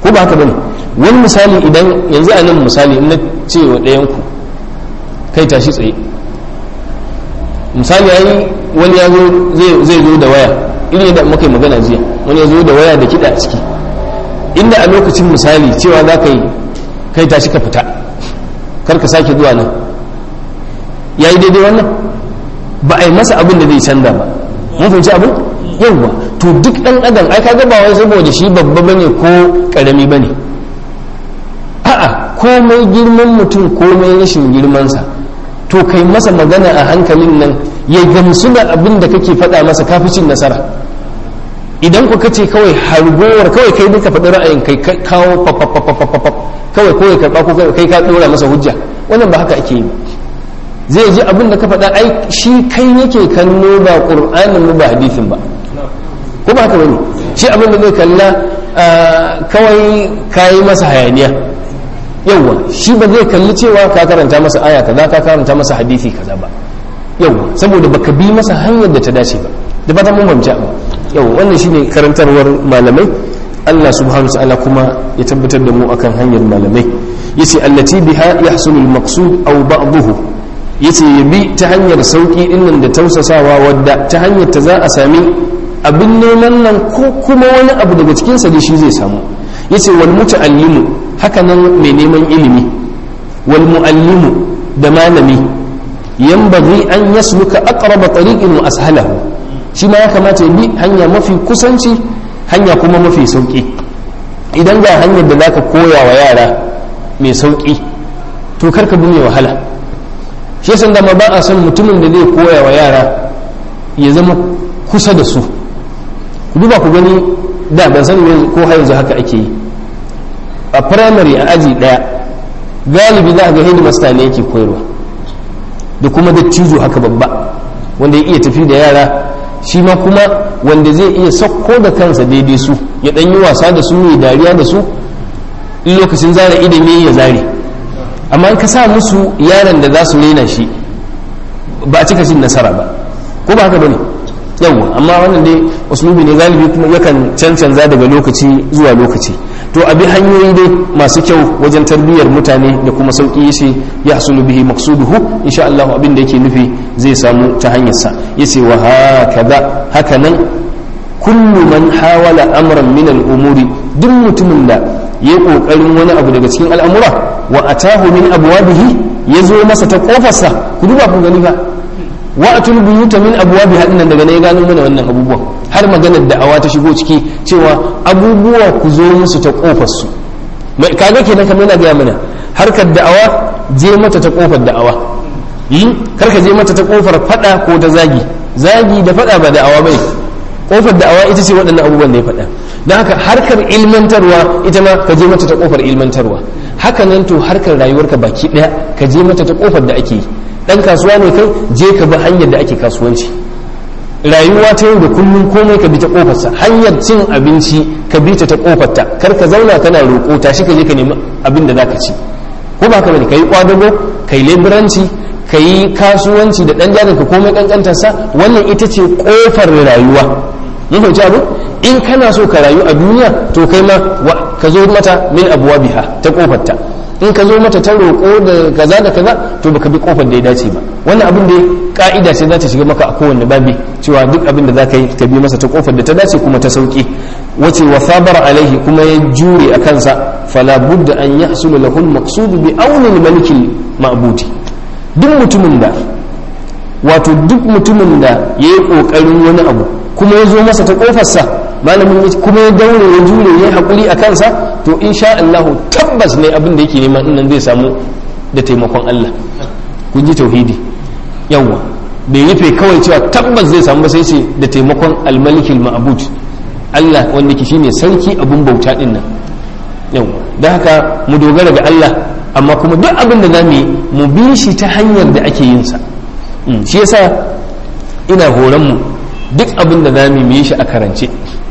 Speaker 1: ko ba haka bane wani misali idan yanzu a nan misali in na ce wa ɗayan ku kai tashi tsaye misali ai wani ya zo zai zo da waya irin yadda muka yi magana jiya wani ya zo da waya da kiɗa a ciki inda a lokacin misali cewa za ka yi kai tashi ka fita kar ka sake zuwa nan ya yi daidai wannan ba a yi masa abin da zai canza ba mun fahimci abin yawwa to duk ɗan adam ai kaga ba wai saboda shi babba bane ko ƙarami bane a'a komai girman mutum komai rashin girmansa to kai masa magana a hankalin nan ya gamsu da abin da kake faɗa masa cin nasara idan ku kace kawai hargowar kawai kai duka faɗi ra'ayin kai kawo papapapapap kawai kawai karɓa ko kai ka ɗora masa hujja wannan ba haka ake yi zai ji abin da ka faɗa ai shi kai yake kallo ba ƙur'anin ba hadisin ba ko ba haka bane shi abin da zai kalla kawai kayi masa hayaniya yawwa shi ba zai kalli cewa ka karanta masa aya kaza ka karanta masa hadisi kaza ba yawwa saboda baka bi masa hanyar da ta dace ba da ba ta mun bamci ba yawwa wannan shine karantarwar malamai Allah subhanahu wa ta'ala kuma ya tabbatar da mu akan hanyar malamai yace allati biha yahsulu al-maqsud aw ba'dahu yace ya bi ta hanyar sauki dinnan da tausasawa wadda ta hanyar ta za a sami abin neman nan ko kuma wani abu daga cikinsa da shi zai samu yace wal muta'allimu haka nan mai neman ilimi wal mu'allimu da malami yanbaghi an yasluka aqraba tariqin wa ashalahu shi ma ya kamata ya bi hanya mafi kusanci hanya kuma mafi sauki idan ga hanyar da zaka koya wa yara mai sauki to karka bi mai wahala shi yasa da ma ba a son mutumin da zai koya wa yara ya zama kusa da su ku duba ku gani da ban sani ko har yanzu haka ake yi a firamare a aji daya galibi za a ga headmaster ne yake koyarwa da kuma dattijo haka babba wanda ya iya tafi da yara shi ma kuma wanda zai iya sauko da kansa daidai su ya ɗan yi wasa da su ya dariya da su in lokacin zara idame ya zare amma in ka sa musu yaran da za su rena shi ba a cika cin nasara ba ko ba haka bane yawwa amma wannan dai uslubi ne galibi kuma yakan cancanza daga lokaci zuwa lokaci to abi hanyoyi dai masu kyau wajen tarbiyyar mutane da kuma sauki yace ya hasulu bihi maqsuduhu insha Allah abin da yake nufi zai samu ta hanyar sa yace wa hakaza hakanan kullu man hawala amran min al-umuri duk mutumin da ya kokarin wani abu daga cikin al'amura wa atahu min abwabihi yazo masa ta kofarsa ku duba ku gani ba wa atul buyuta min abwabiha dinnan daga ne ya gano mana wannan abubuwan har maganar da'awa ta shigo ciki cewa abubuwa ku zo musu ta kofar su kaga kenan kamar yana gaya mana harkar da'awa je mata ta kofar da'awa kar ka je mata ta kofar fada ko ta zagi zagi da fada ba da'awa bai kofar da'awa ita ce waɗannan abubuwan da ya faɗa don haka harkar ilmantarwa ita ma ka je mata ta kofar ilmantarwa haka nan to harkar rayuwarka baki ɗaya ka je mata ta kofar da ake yi dan kasuwa ne kai je ka bi hanyar da ake kasuwanci rayuwa ta yau da kullum komai ka bi ta kofarsa hanyar cin abinci ka bi ta ta kofarta kar ka zauna kana roƙo tashi ka je ka nemi abin da zaka ci ko ba ka bane kai kwadago kai leburanci kai kasuwanci da dan jarin ka komai kankantar sa wannan ita ce kofar rayuwa mun fahimci abu in kana so ka rayu a duniya to kai ma ka zo mata min abwabiha ta kofarta in ka zo mata ta roƙo da kaza da kaza to baka bi kofar da ya dace ba wannan abin da ka'ida ce za ta shiga maka a kowanne babi cewa duk abin da za ka yi ka bi masa ta kofar da ta dace kuma ta sauki wace wa sabara alaihi kuma ya jure a kansa fala budda an yahsulu lahu al-maqsud bi auni al-maliki ma'budi duk mutumin da wato duk mutumin da yayi kokarin wani abu kuma ya zo masa ta kofarsa malamin kuma ya daure ya jure ya haƙuri a kansa to insha Allah tabbas ne abin da yake nema nan zai samu da taimakon Allah kun ji tauhidi yawa bai rufe kawai cewa tabbas zai samu ba sai ce da taimakon almalikil ma'bud Allah wanda ke shine sarki abun bauta din nan yawa da haka mu dogara ga Allah amma kuma duk abin da zamu yi mu bi shi ta hanyar da ake yin sa shi yasa ina horon mu duk abin da zamu yi shi a karance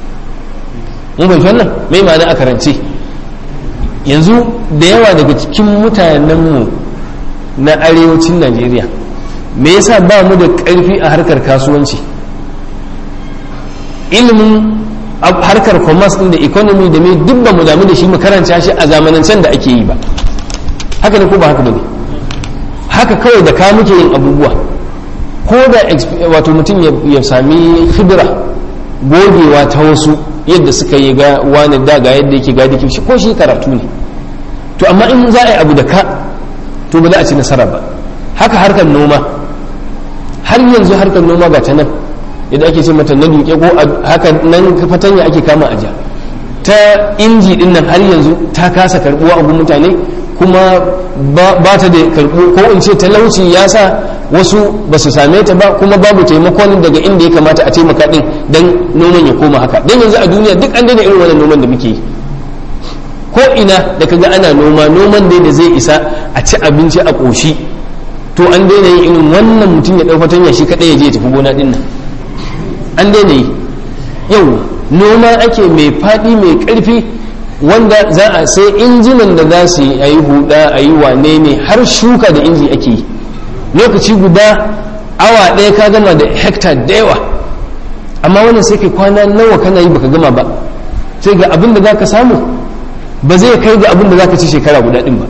Speaker 1: mun fahimci wannan mai ma'ana a karance yanzu da yawa daga cikin mutanenmu na arewacin najeriya me yasa ba mu da ƙarfi a harkar kasuwanci ilimin harkar commerce din da economy da mai duk ba mu damu da shi mu karanta shi a zamanancen da ake yi ba haka ne ko ba haka bane haka kawai da ka muke yin abubuwa ko da wato mutum ya sami khibra gogewa ta wasu yadda suka yi ga wani da ga yadda yake gadi shi ko shi karatu ne to amma in za a yi abu da ka to ba za a ci nasara ba haka harkar noma har yanzu harkar noma ga ta nan idan ake ce mata na duke ko haka nan fatanya ake kama aja ta inji din nan har yanzu ta kasa karbuwa a mutane kuma ba ta da karbu ko in ce talauci ya sa wasu ba su same ta ba kuma babu taimakon daga inda ya kamata a taimaka din dan noman ya koma haka dan yanzu a duniya duk an daina irin wannan noman da muke yi ko ina da kaga ana noma noman dai da zai isa a ci abinci a ƙoshi to an daina yin irin wannan mutum ya ɗau fatanya shi kaɗai ya je ya tafi gona ɗin nan an daina yi yau noma ake mai faɗi mai ƙarfi wanda za a sai injinan da za su yi a yi huda a yi wane ne har shuka da inji ake yi lokaci guda awa ɗaya ka gama da hekta da yawa amma wannan sai kai kwana nawa kana yi baka gama ba sai ga abin da za ka samu ba zai kai ga abin da za ka ci shekara guda ɗin ba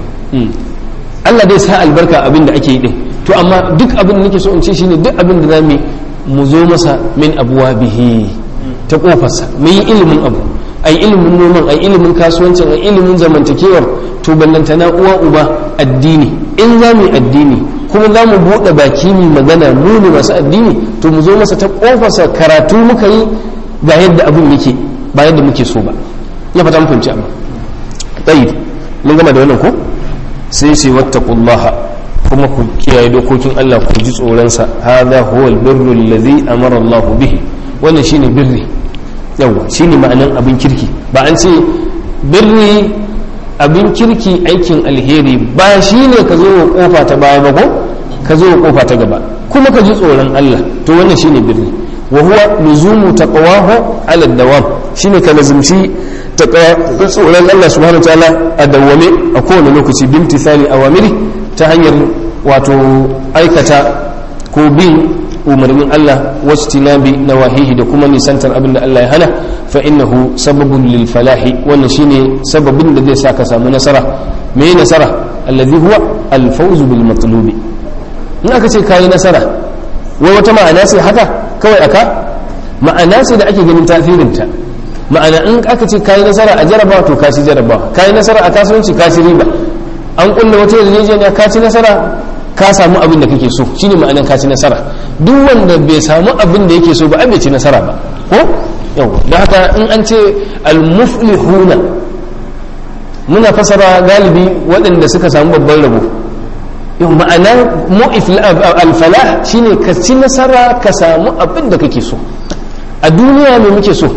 Speaker 1: Allah dai sa albarka abin da ake yi ɗin to amma duk abin da nake so in ce shine duk abin da za mu mu zo masa min abuwa bihi ta kofarsa mu yi ilimin abu ai ilimin noman ai ilimin kasuwancin ai ilimin zamantakewar to ballantana uwa uba addini in za mu yi addini kuma za mu buɗe baki mu magana mu ne masu addini to mu zo masa ta kofarsa karatu muka yi ga yadda abin yake ba yadda muke so ba ya fata mun fahimci amma tayyib mun gama da wannan ko sai sai wattaqullaha kuma ku kiyaye dokokin Allah ku ji tsoronsa hadha huwa albirru alladhi amara Allah bihi wannan shine birri yawa shine ma'anan abin kirki ba an ce birri abin kirki aikin alheri ba shine ka zo wa kofa ta baya ba ko ka zo wa kofa ta gaba kuma ka ji tsoron Allah to wannan shine birri wa huwa luzumu taqwahu ala dawam shine ka lazumci tsoron Allah subhanahu wa ta'ala a dawwame a kowane lokaci bimtithali awamiri ta hanyar wato aikata ko bin umarnin Allah wasu tinabi na wahihi da kuma nisantar abin da Allah ya hana fa innahu sababun lil falahi wannan shine sababin da zai sa ka samu nasara me nasara allazi huwa al fawz bil matlubi in aka ce kayi nasara wai wata ma'ana sai haka kawai aka ma'ana sai da ake ganin tasirinta ma'ana in aka ce kayi nasara a jarabawa to ka ci jarabawa kayi nasara a kasuwanci ka ci riba an kulle wata yarjejeniya ka ci nasara ka samu abin da kake so shine ma'anar ka ci nasara duk wanda bai samu abin da yake so ba ai bai ci nasara ba ko yawa da haka in an ce al-muflihuna muna fasara galibi waɗanda suka samu babban rabo yau ma'ana al-falah shine ka ci nasara ka samu abin da kake so a duniya me muke so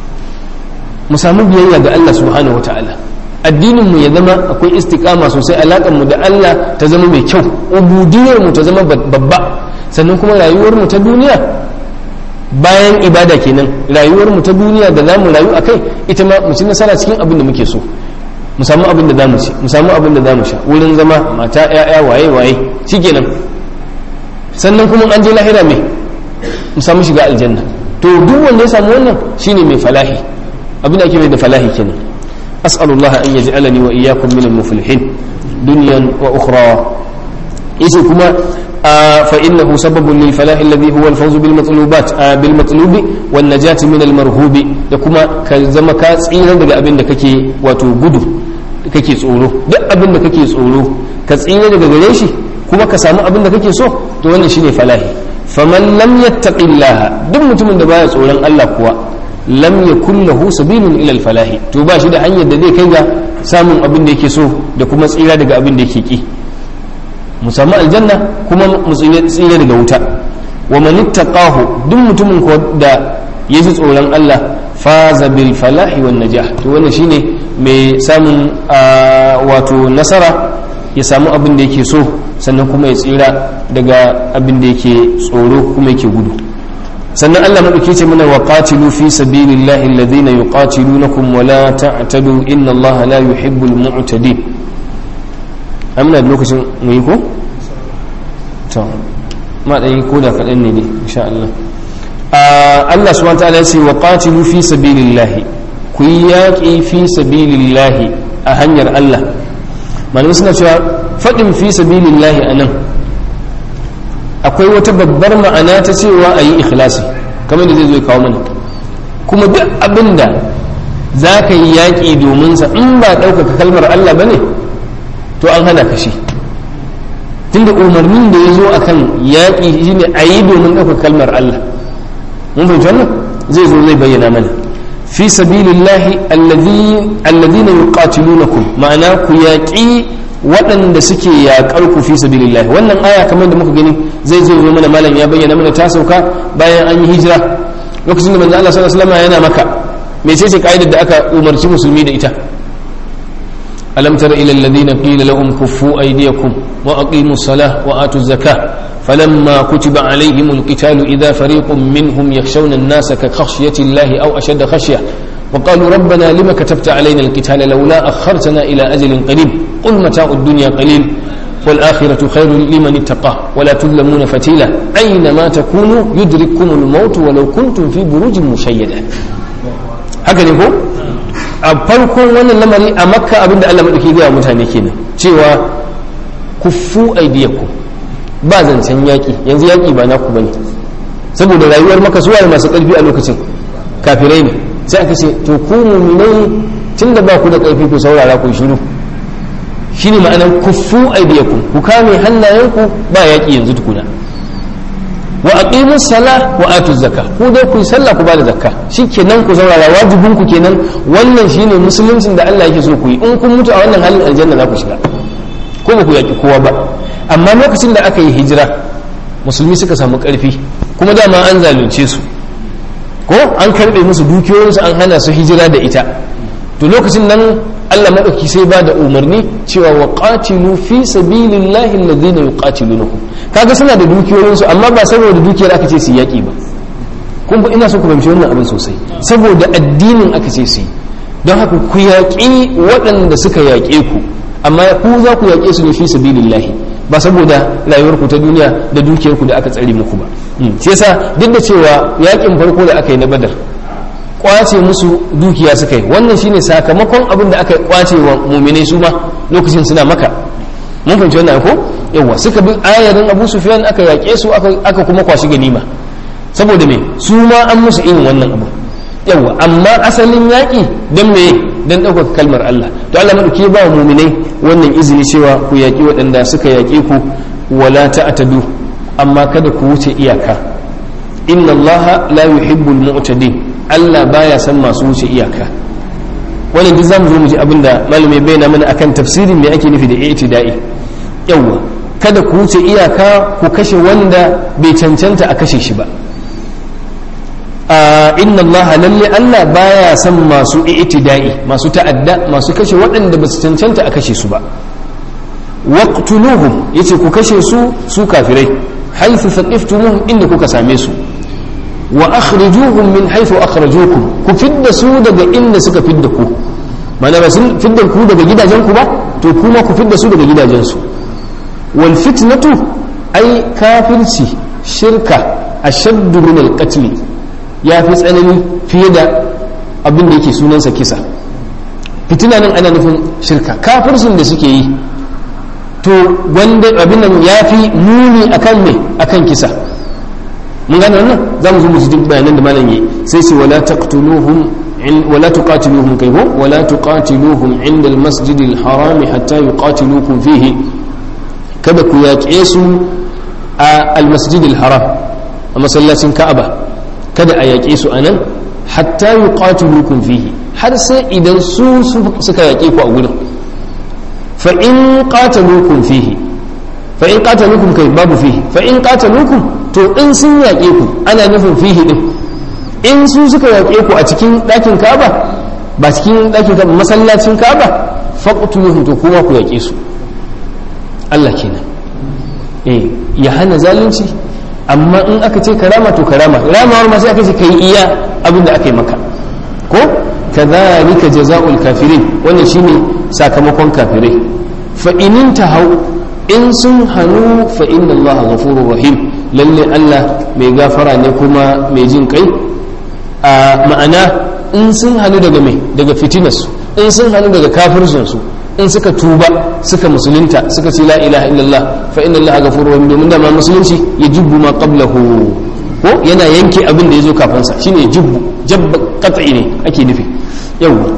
Speaker 1: mu samu biyayya ga Allah subhanahu wataala addininmu ya zama akwai istikama sosai mu da Allah ta zama mai kyau ubudiyarmu ta zama babba sannan kuma rayuwarmu ta duniya bayan ibada kenan rayuwarmu ta duniya da zamu rayu a kai ita ma mu ci nasara cikin abin da muke so mu samu abin da zamu ci mu samu abin da zamu sha wurin zama mata yaya waye waye shikenan sannan kuma an je lahira me mu samu shiga aljanna to duk wanda ya samu wannan shine mai falahi abin da ake mai da falahi kenan أسأل الله أن يجعلني وإياكم من المفلحين دنيا وأخرى إيسكما آه فإنه سبب للفلاح الذي هو الفوز بالمطلوبات آه بالمطلوب والنجاة من المرهوب يكما كزما كاسئينا دقا أبن كي وتوجده kake tsoro duk abin da kake tsoro ka tsira daga gare shi kuma ka samu abin da kake so to wannan shine falahi faman lam yattaqillaha duk mutumin da baya tsoron Allah kuwa lam yakun lahu sabilun ila al-falahi to ba shi da hanyar da zai kai ga samun abin da yake so da kuma tsira daga abin da yake ki mu samu aljanna kuma mu tsira daga wuta wa man ittaqahu duk mutumin ko da ya ji tsoron Allah faza bil falahi wan najah to wannan shine mai samun wato nasara ya samu abin da yake so sannan kuma ya tsira daga abin da yake tsoro kuma yake gudu sannan Allah maɗauki ce mana wa qatilu fi sabilillahi alladhina yuqatilunakum wa la ta'tadu inna Allah la yuhibbul mu'tadin amna lokacin mu yi ko to ma dai ko da kadan ne dai insha Allah Allah subhanahu wa ta'ala ya ce wa qatilu fi sabilillahi ku yi yaƙi fi sabilillahi a hanyar Allah malamai suna cewa faɗin fi sabilillahi a nan akwai wata babbar ma'ana ta cewa a yi ikhlasi kamar da zai zo kawo mana kuma duk abin da za ka yi yaƙi domin sa in ba ɗaukaka kalmar Allah ba ne to an hana ka shi tunda umarnin da ya zo a kan yaƙi shi ne a yi domin ɗaukaka kalmar Allah mun fahimci wannan zai zo zai bayyana mana fi sabilillahi alladhina yuqatilunakum ma'ana ku yaƙi waɗanda suke yaƙar ku fi sabilillahi wannan aya kamar da muka gani zai zo zo mana malam ya bayyana mana ta sauka bayan an yi hijira lokacin da manzo Allah sallallahu alaihi wasallam yana maka mecece kaidar da aka umarci musulmi da ita alam tara ila alladhina qila lahum kuffu aydiyakum wa aqimu salah wa atu zakah فلما كتب عليهم القتال إذا فريق منهم يخشون الناس كخشية الله أو أشد خشية وقالوا ربنا لما كتبت علينا القتال لولا أخرتنا إلى أجل قريب قل متاع الدنيا قليل والآخرة خير لمن اتقى ولا تظلمون فتيلا أينما تكونوا يدرككم الموت ولو كنتم في بروج مشيدة هكذا يقول a farkon wannan lamari a makka abinda Allah maɗauki gaya mutane kenan cewa kuffu aidiyakum ba zancen yaƙi yanzu yaƙi ba naku bane saboda rayuwar maka suwaye masu ƙarfi a lokacin kafirai ne sai aka ce to ku muminai tun da ba ku da ƙarfi ku saurara ku shiru shine ma'anar kuffu aidiyakum ku kame hannayenku ba yaƙi yanzu tukuna wa aqimus sala wa atu zakka ku dai ku sallah ku bada zakka shikenan ku saurara wajibin ku kenan wannan shine musuluncin da Allah yake so ku yi in kun mutu a wannan halin aljanna za ku shiga ko ba ku yaki kowa ba amma lokacin da aka yi hijira musulmi suka samu karfi kuma dama an zalunce su ko an karbe musu dukiyoyinsu an hana su hijira da ita to lokacin nan Allah madauki sai ba da umarni cewa wa qatilu fi sabilillahi alladhina yuqatilunakum kaga suna da dukiyoyinsu amma ba saboda dukiyar aka ce su yaki ba kun ba ina so ku fahimci wannan abin sosai saboda addinin aka ce su yi don haka ku yaƙi waɗanda suka yaƙe ku amma ku za ku yaƙe su ne fi sabilillahi ba saboda rayuwarku ta duniya da dukiyarku da aka tsare muku ba shi yasa duk da cewa yaƙin farko da aka yi na badar kwace musu dukiya suka yi wannan shine sakamakon abin da aka kwace wa muminai su ma lokacin suna maka mun fahimci wannan ko yawa suka bi ayarin abu sufyan aka yaƙe su aka kuma kwashi ganima saboda me su ma an musu irin wannan abu yawa amma asalin yaƙi don me don ɗaukaka kalmar Allah to Allah maɗauki ba wa muminai wannan izini cewa ku yaƙi waɗanda suka yaƙe ku wala ta'tadu amma kada ku wuce iyaka inna Allah la yuhibbul mu'tadin Allah baya san masu wuce iyaka wannan duk zamu zo mu ji abin da malamai bayyana mana akan tafsirin me ake nufi da i'tida'i yawa kada ku wuce iyaka ku kashe wanda bai cancanta a kashe shi ba inna allaha lalle Allah baya son masu i'tida'i masu ta'adda masu kashe waɗanda ba su cancanta a kashe su ba waqtuluhum yace ku kashe su su kafirai haythu thaqiftumuhum inda kuka same su wa akhrijuhum min haythu akhrajukum ku fidda su daga inda suka fidda ku mana ba sun fidda ku daga gidajen ku ba to kuma ku fidda su daga gidajen su wal fitnatu ai kafirci shirka ashaddu min al qatl ya fi tsanani fiye da abin da yake sunansa kisa fitina nan ana nufin shirka kafircin da suke yi to wanda abin nan ya fi muni akan me akan kisa mun gane wannan za mu zo mu ji duk bayanan da malam yi sai sai wala taqtuluhum wala tuqatiluhum kai ko wala tuqatiluhum inda al-masjid al-haram hatta yuqatilukum fihi kada ku yaƙe su a al-masjid al-haram a masallacin ka'aba kada a yaƙe su anan hatta yuqatilukum fihi har sai idan su suka yaƙe ku a gurin fa in qataluukum fihi fa in qataluukum kai babu fihi fa in qataluukum to in sun yaƙe ku ana nufin fihi din in su suka yaƙe ku a cikin ɗakin Ka'aba ba cikin ɗakin Ka'aba masallacin Ka'aba faqtuluhum to kuma ku yaƙe su Allah kenan eh ya hana zalunci amma in aka ce karama to karama ramawar ma sai aka ce kai iya abin da aka yi maka ko kadhalika jazaa'ul kafirin wannan shine sakamakon kafirai fa inin tahau in sun hanu fa inna allaha ghafurur rahim lalle Allah mai gafara ne kuma mai jin kai a ma'ana in sun hannu daga mai daga fitinarsu in sun hannu daga kafircinsu in suka tuba suka musulunta suka ce la ilaha illallah fa inna allaha ghafurur rahim domin da ma musulunci ya jubbu ma qablahu ko yana yanke abin da yazo kafin sa shine jubbu jabba qat'i ne ake nufi yawa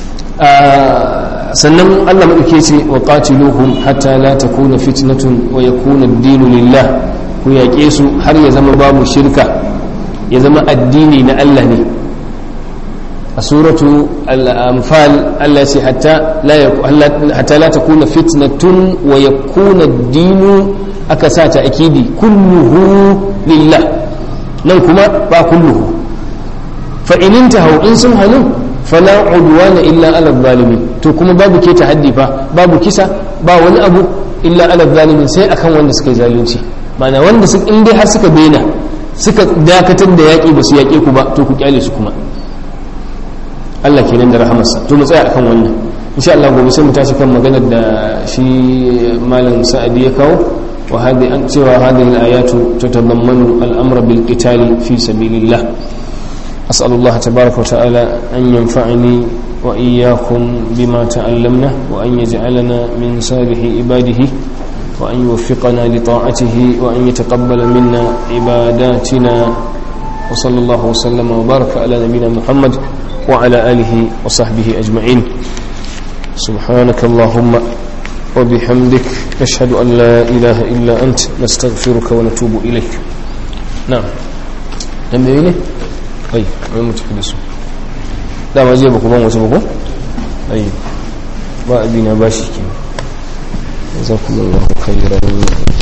Speaker 1: sannan Allah madauke ce wa qatiluhum hatta la takuna fitnatun wa yakuna ad-dinu lillah ku yaƙe su har ya zama babu shirka ya zama addini na Allah ne a suratu al-anfal Allah ce hatta la takuna fitnatun wa yakuna ad-dinu aka sa ta akidi kulluhu lillah nan kuma ba kulluhu fa in intahu in sun hanu fala udwana illa ala zalimin to kuma babu ke haddi fa babu kisa ba wani abu illa ala zalimin sai akan wanda suka yi zalunci mana wanda su in dai har suka daina suka dakatar da yaƙi ba su yaƙe ku ba to ku kyale su kuma Allah kenan da rahamarsa to mu tsaya akan wannan insha Allah gobe sai mu tashi kan maganar da shi malam Sa'adi ya kawo wa hadi an cewa hadhihi al-ayatu tatadammanu al-amra bil qitali fi sabilillah أسأل الله تبارك وتعالى أن ينفعني وإياكم بما تعلمنا وأن يجعلنا من صالح عباده وأن يوفقنا لطاعته وأن يتقبل منا عباداتنا وصلى الله وسلم وبارك على نبينا محمد وعلى آله وصحبه أجمعين سبحانك اللهم وبحمدك نشهد أن لا إله إلا أنت نستغفرك ونتوب إليك نعم لم يلي أي ما متحدث لا ما جيبك ما متبقى أي ما أبينا باشي كي جزاكم الله خيرا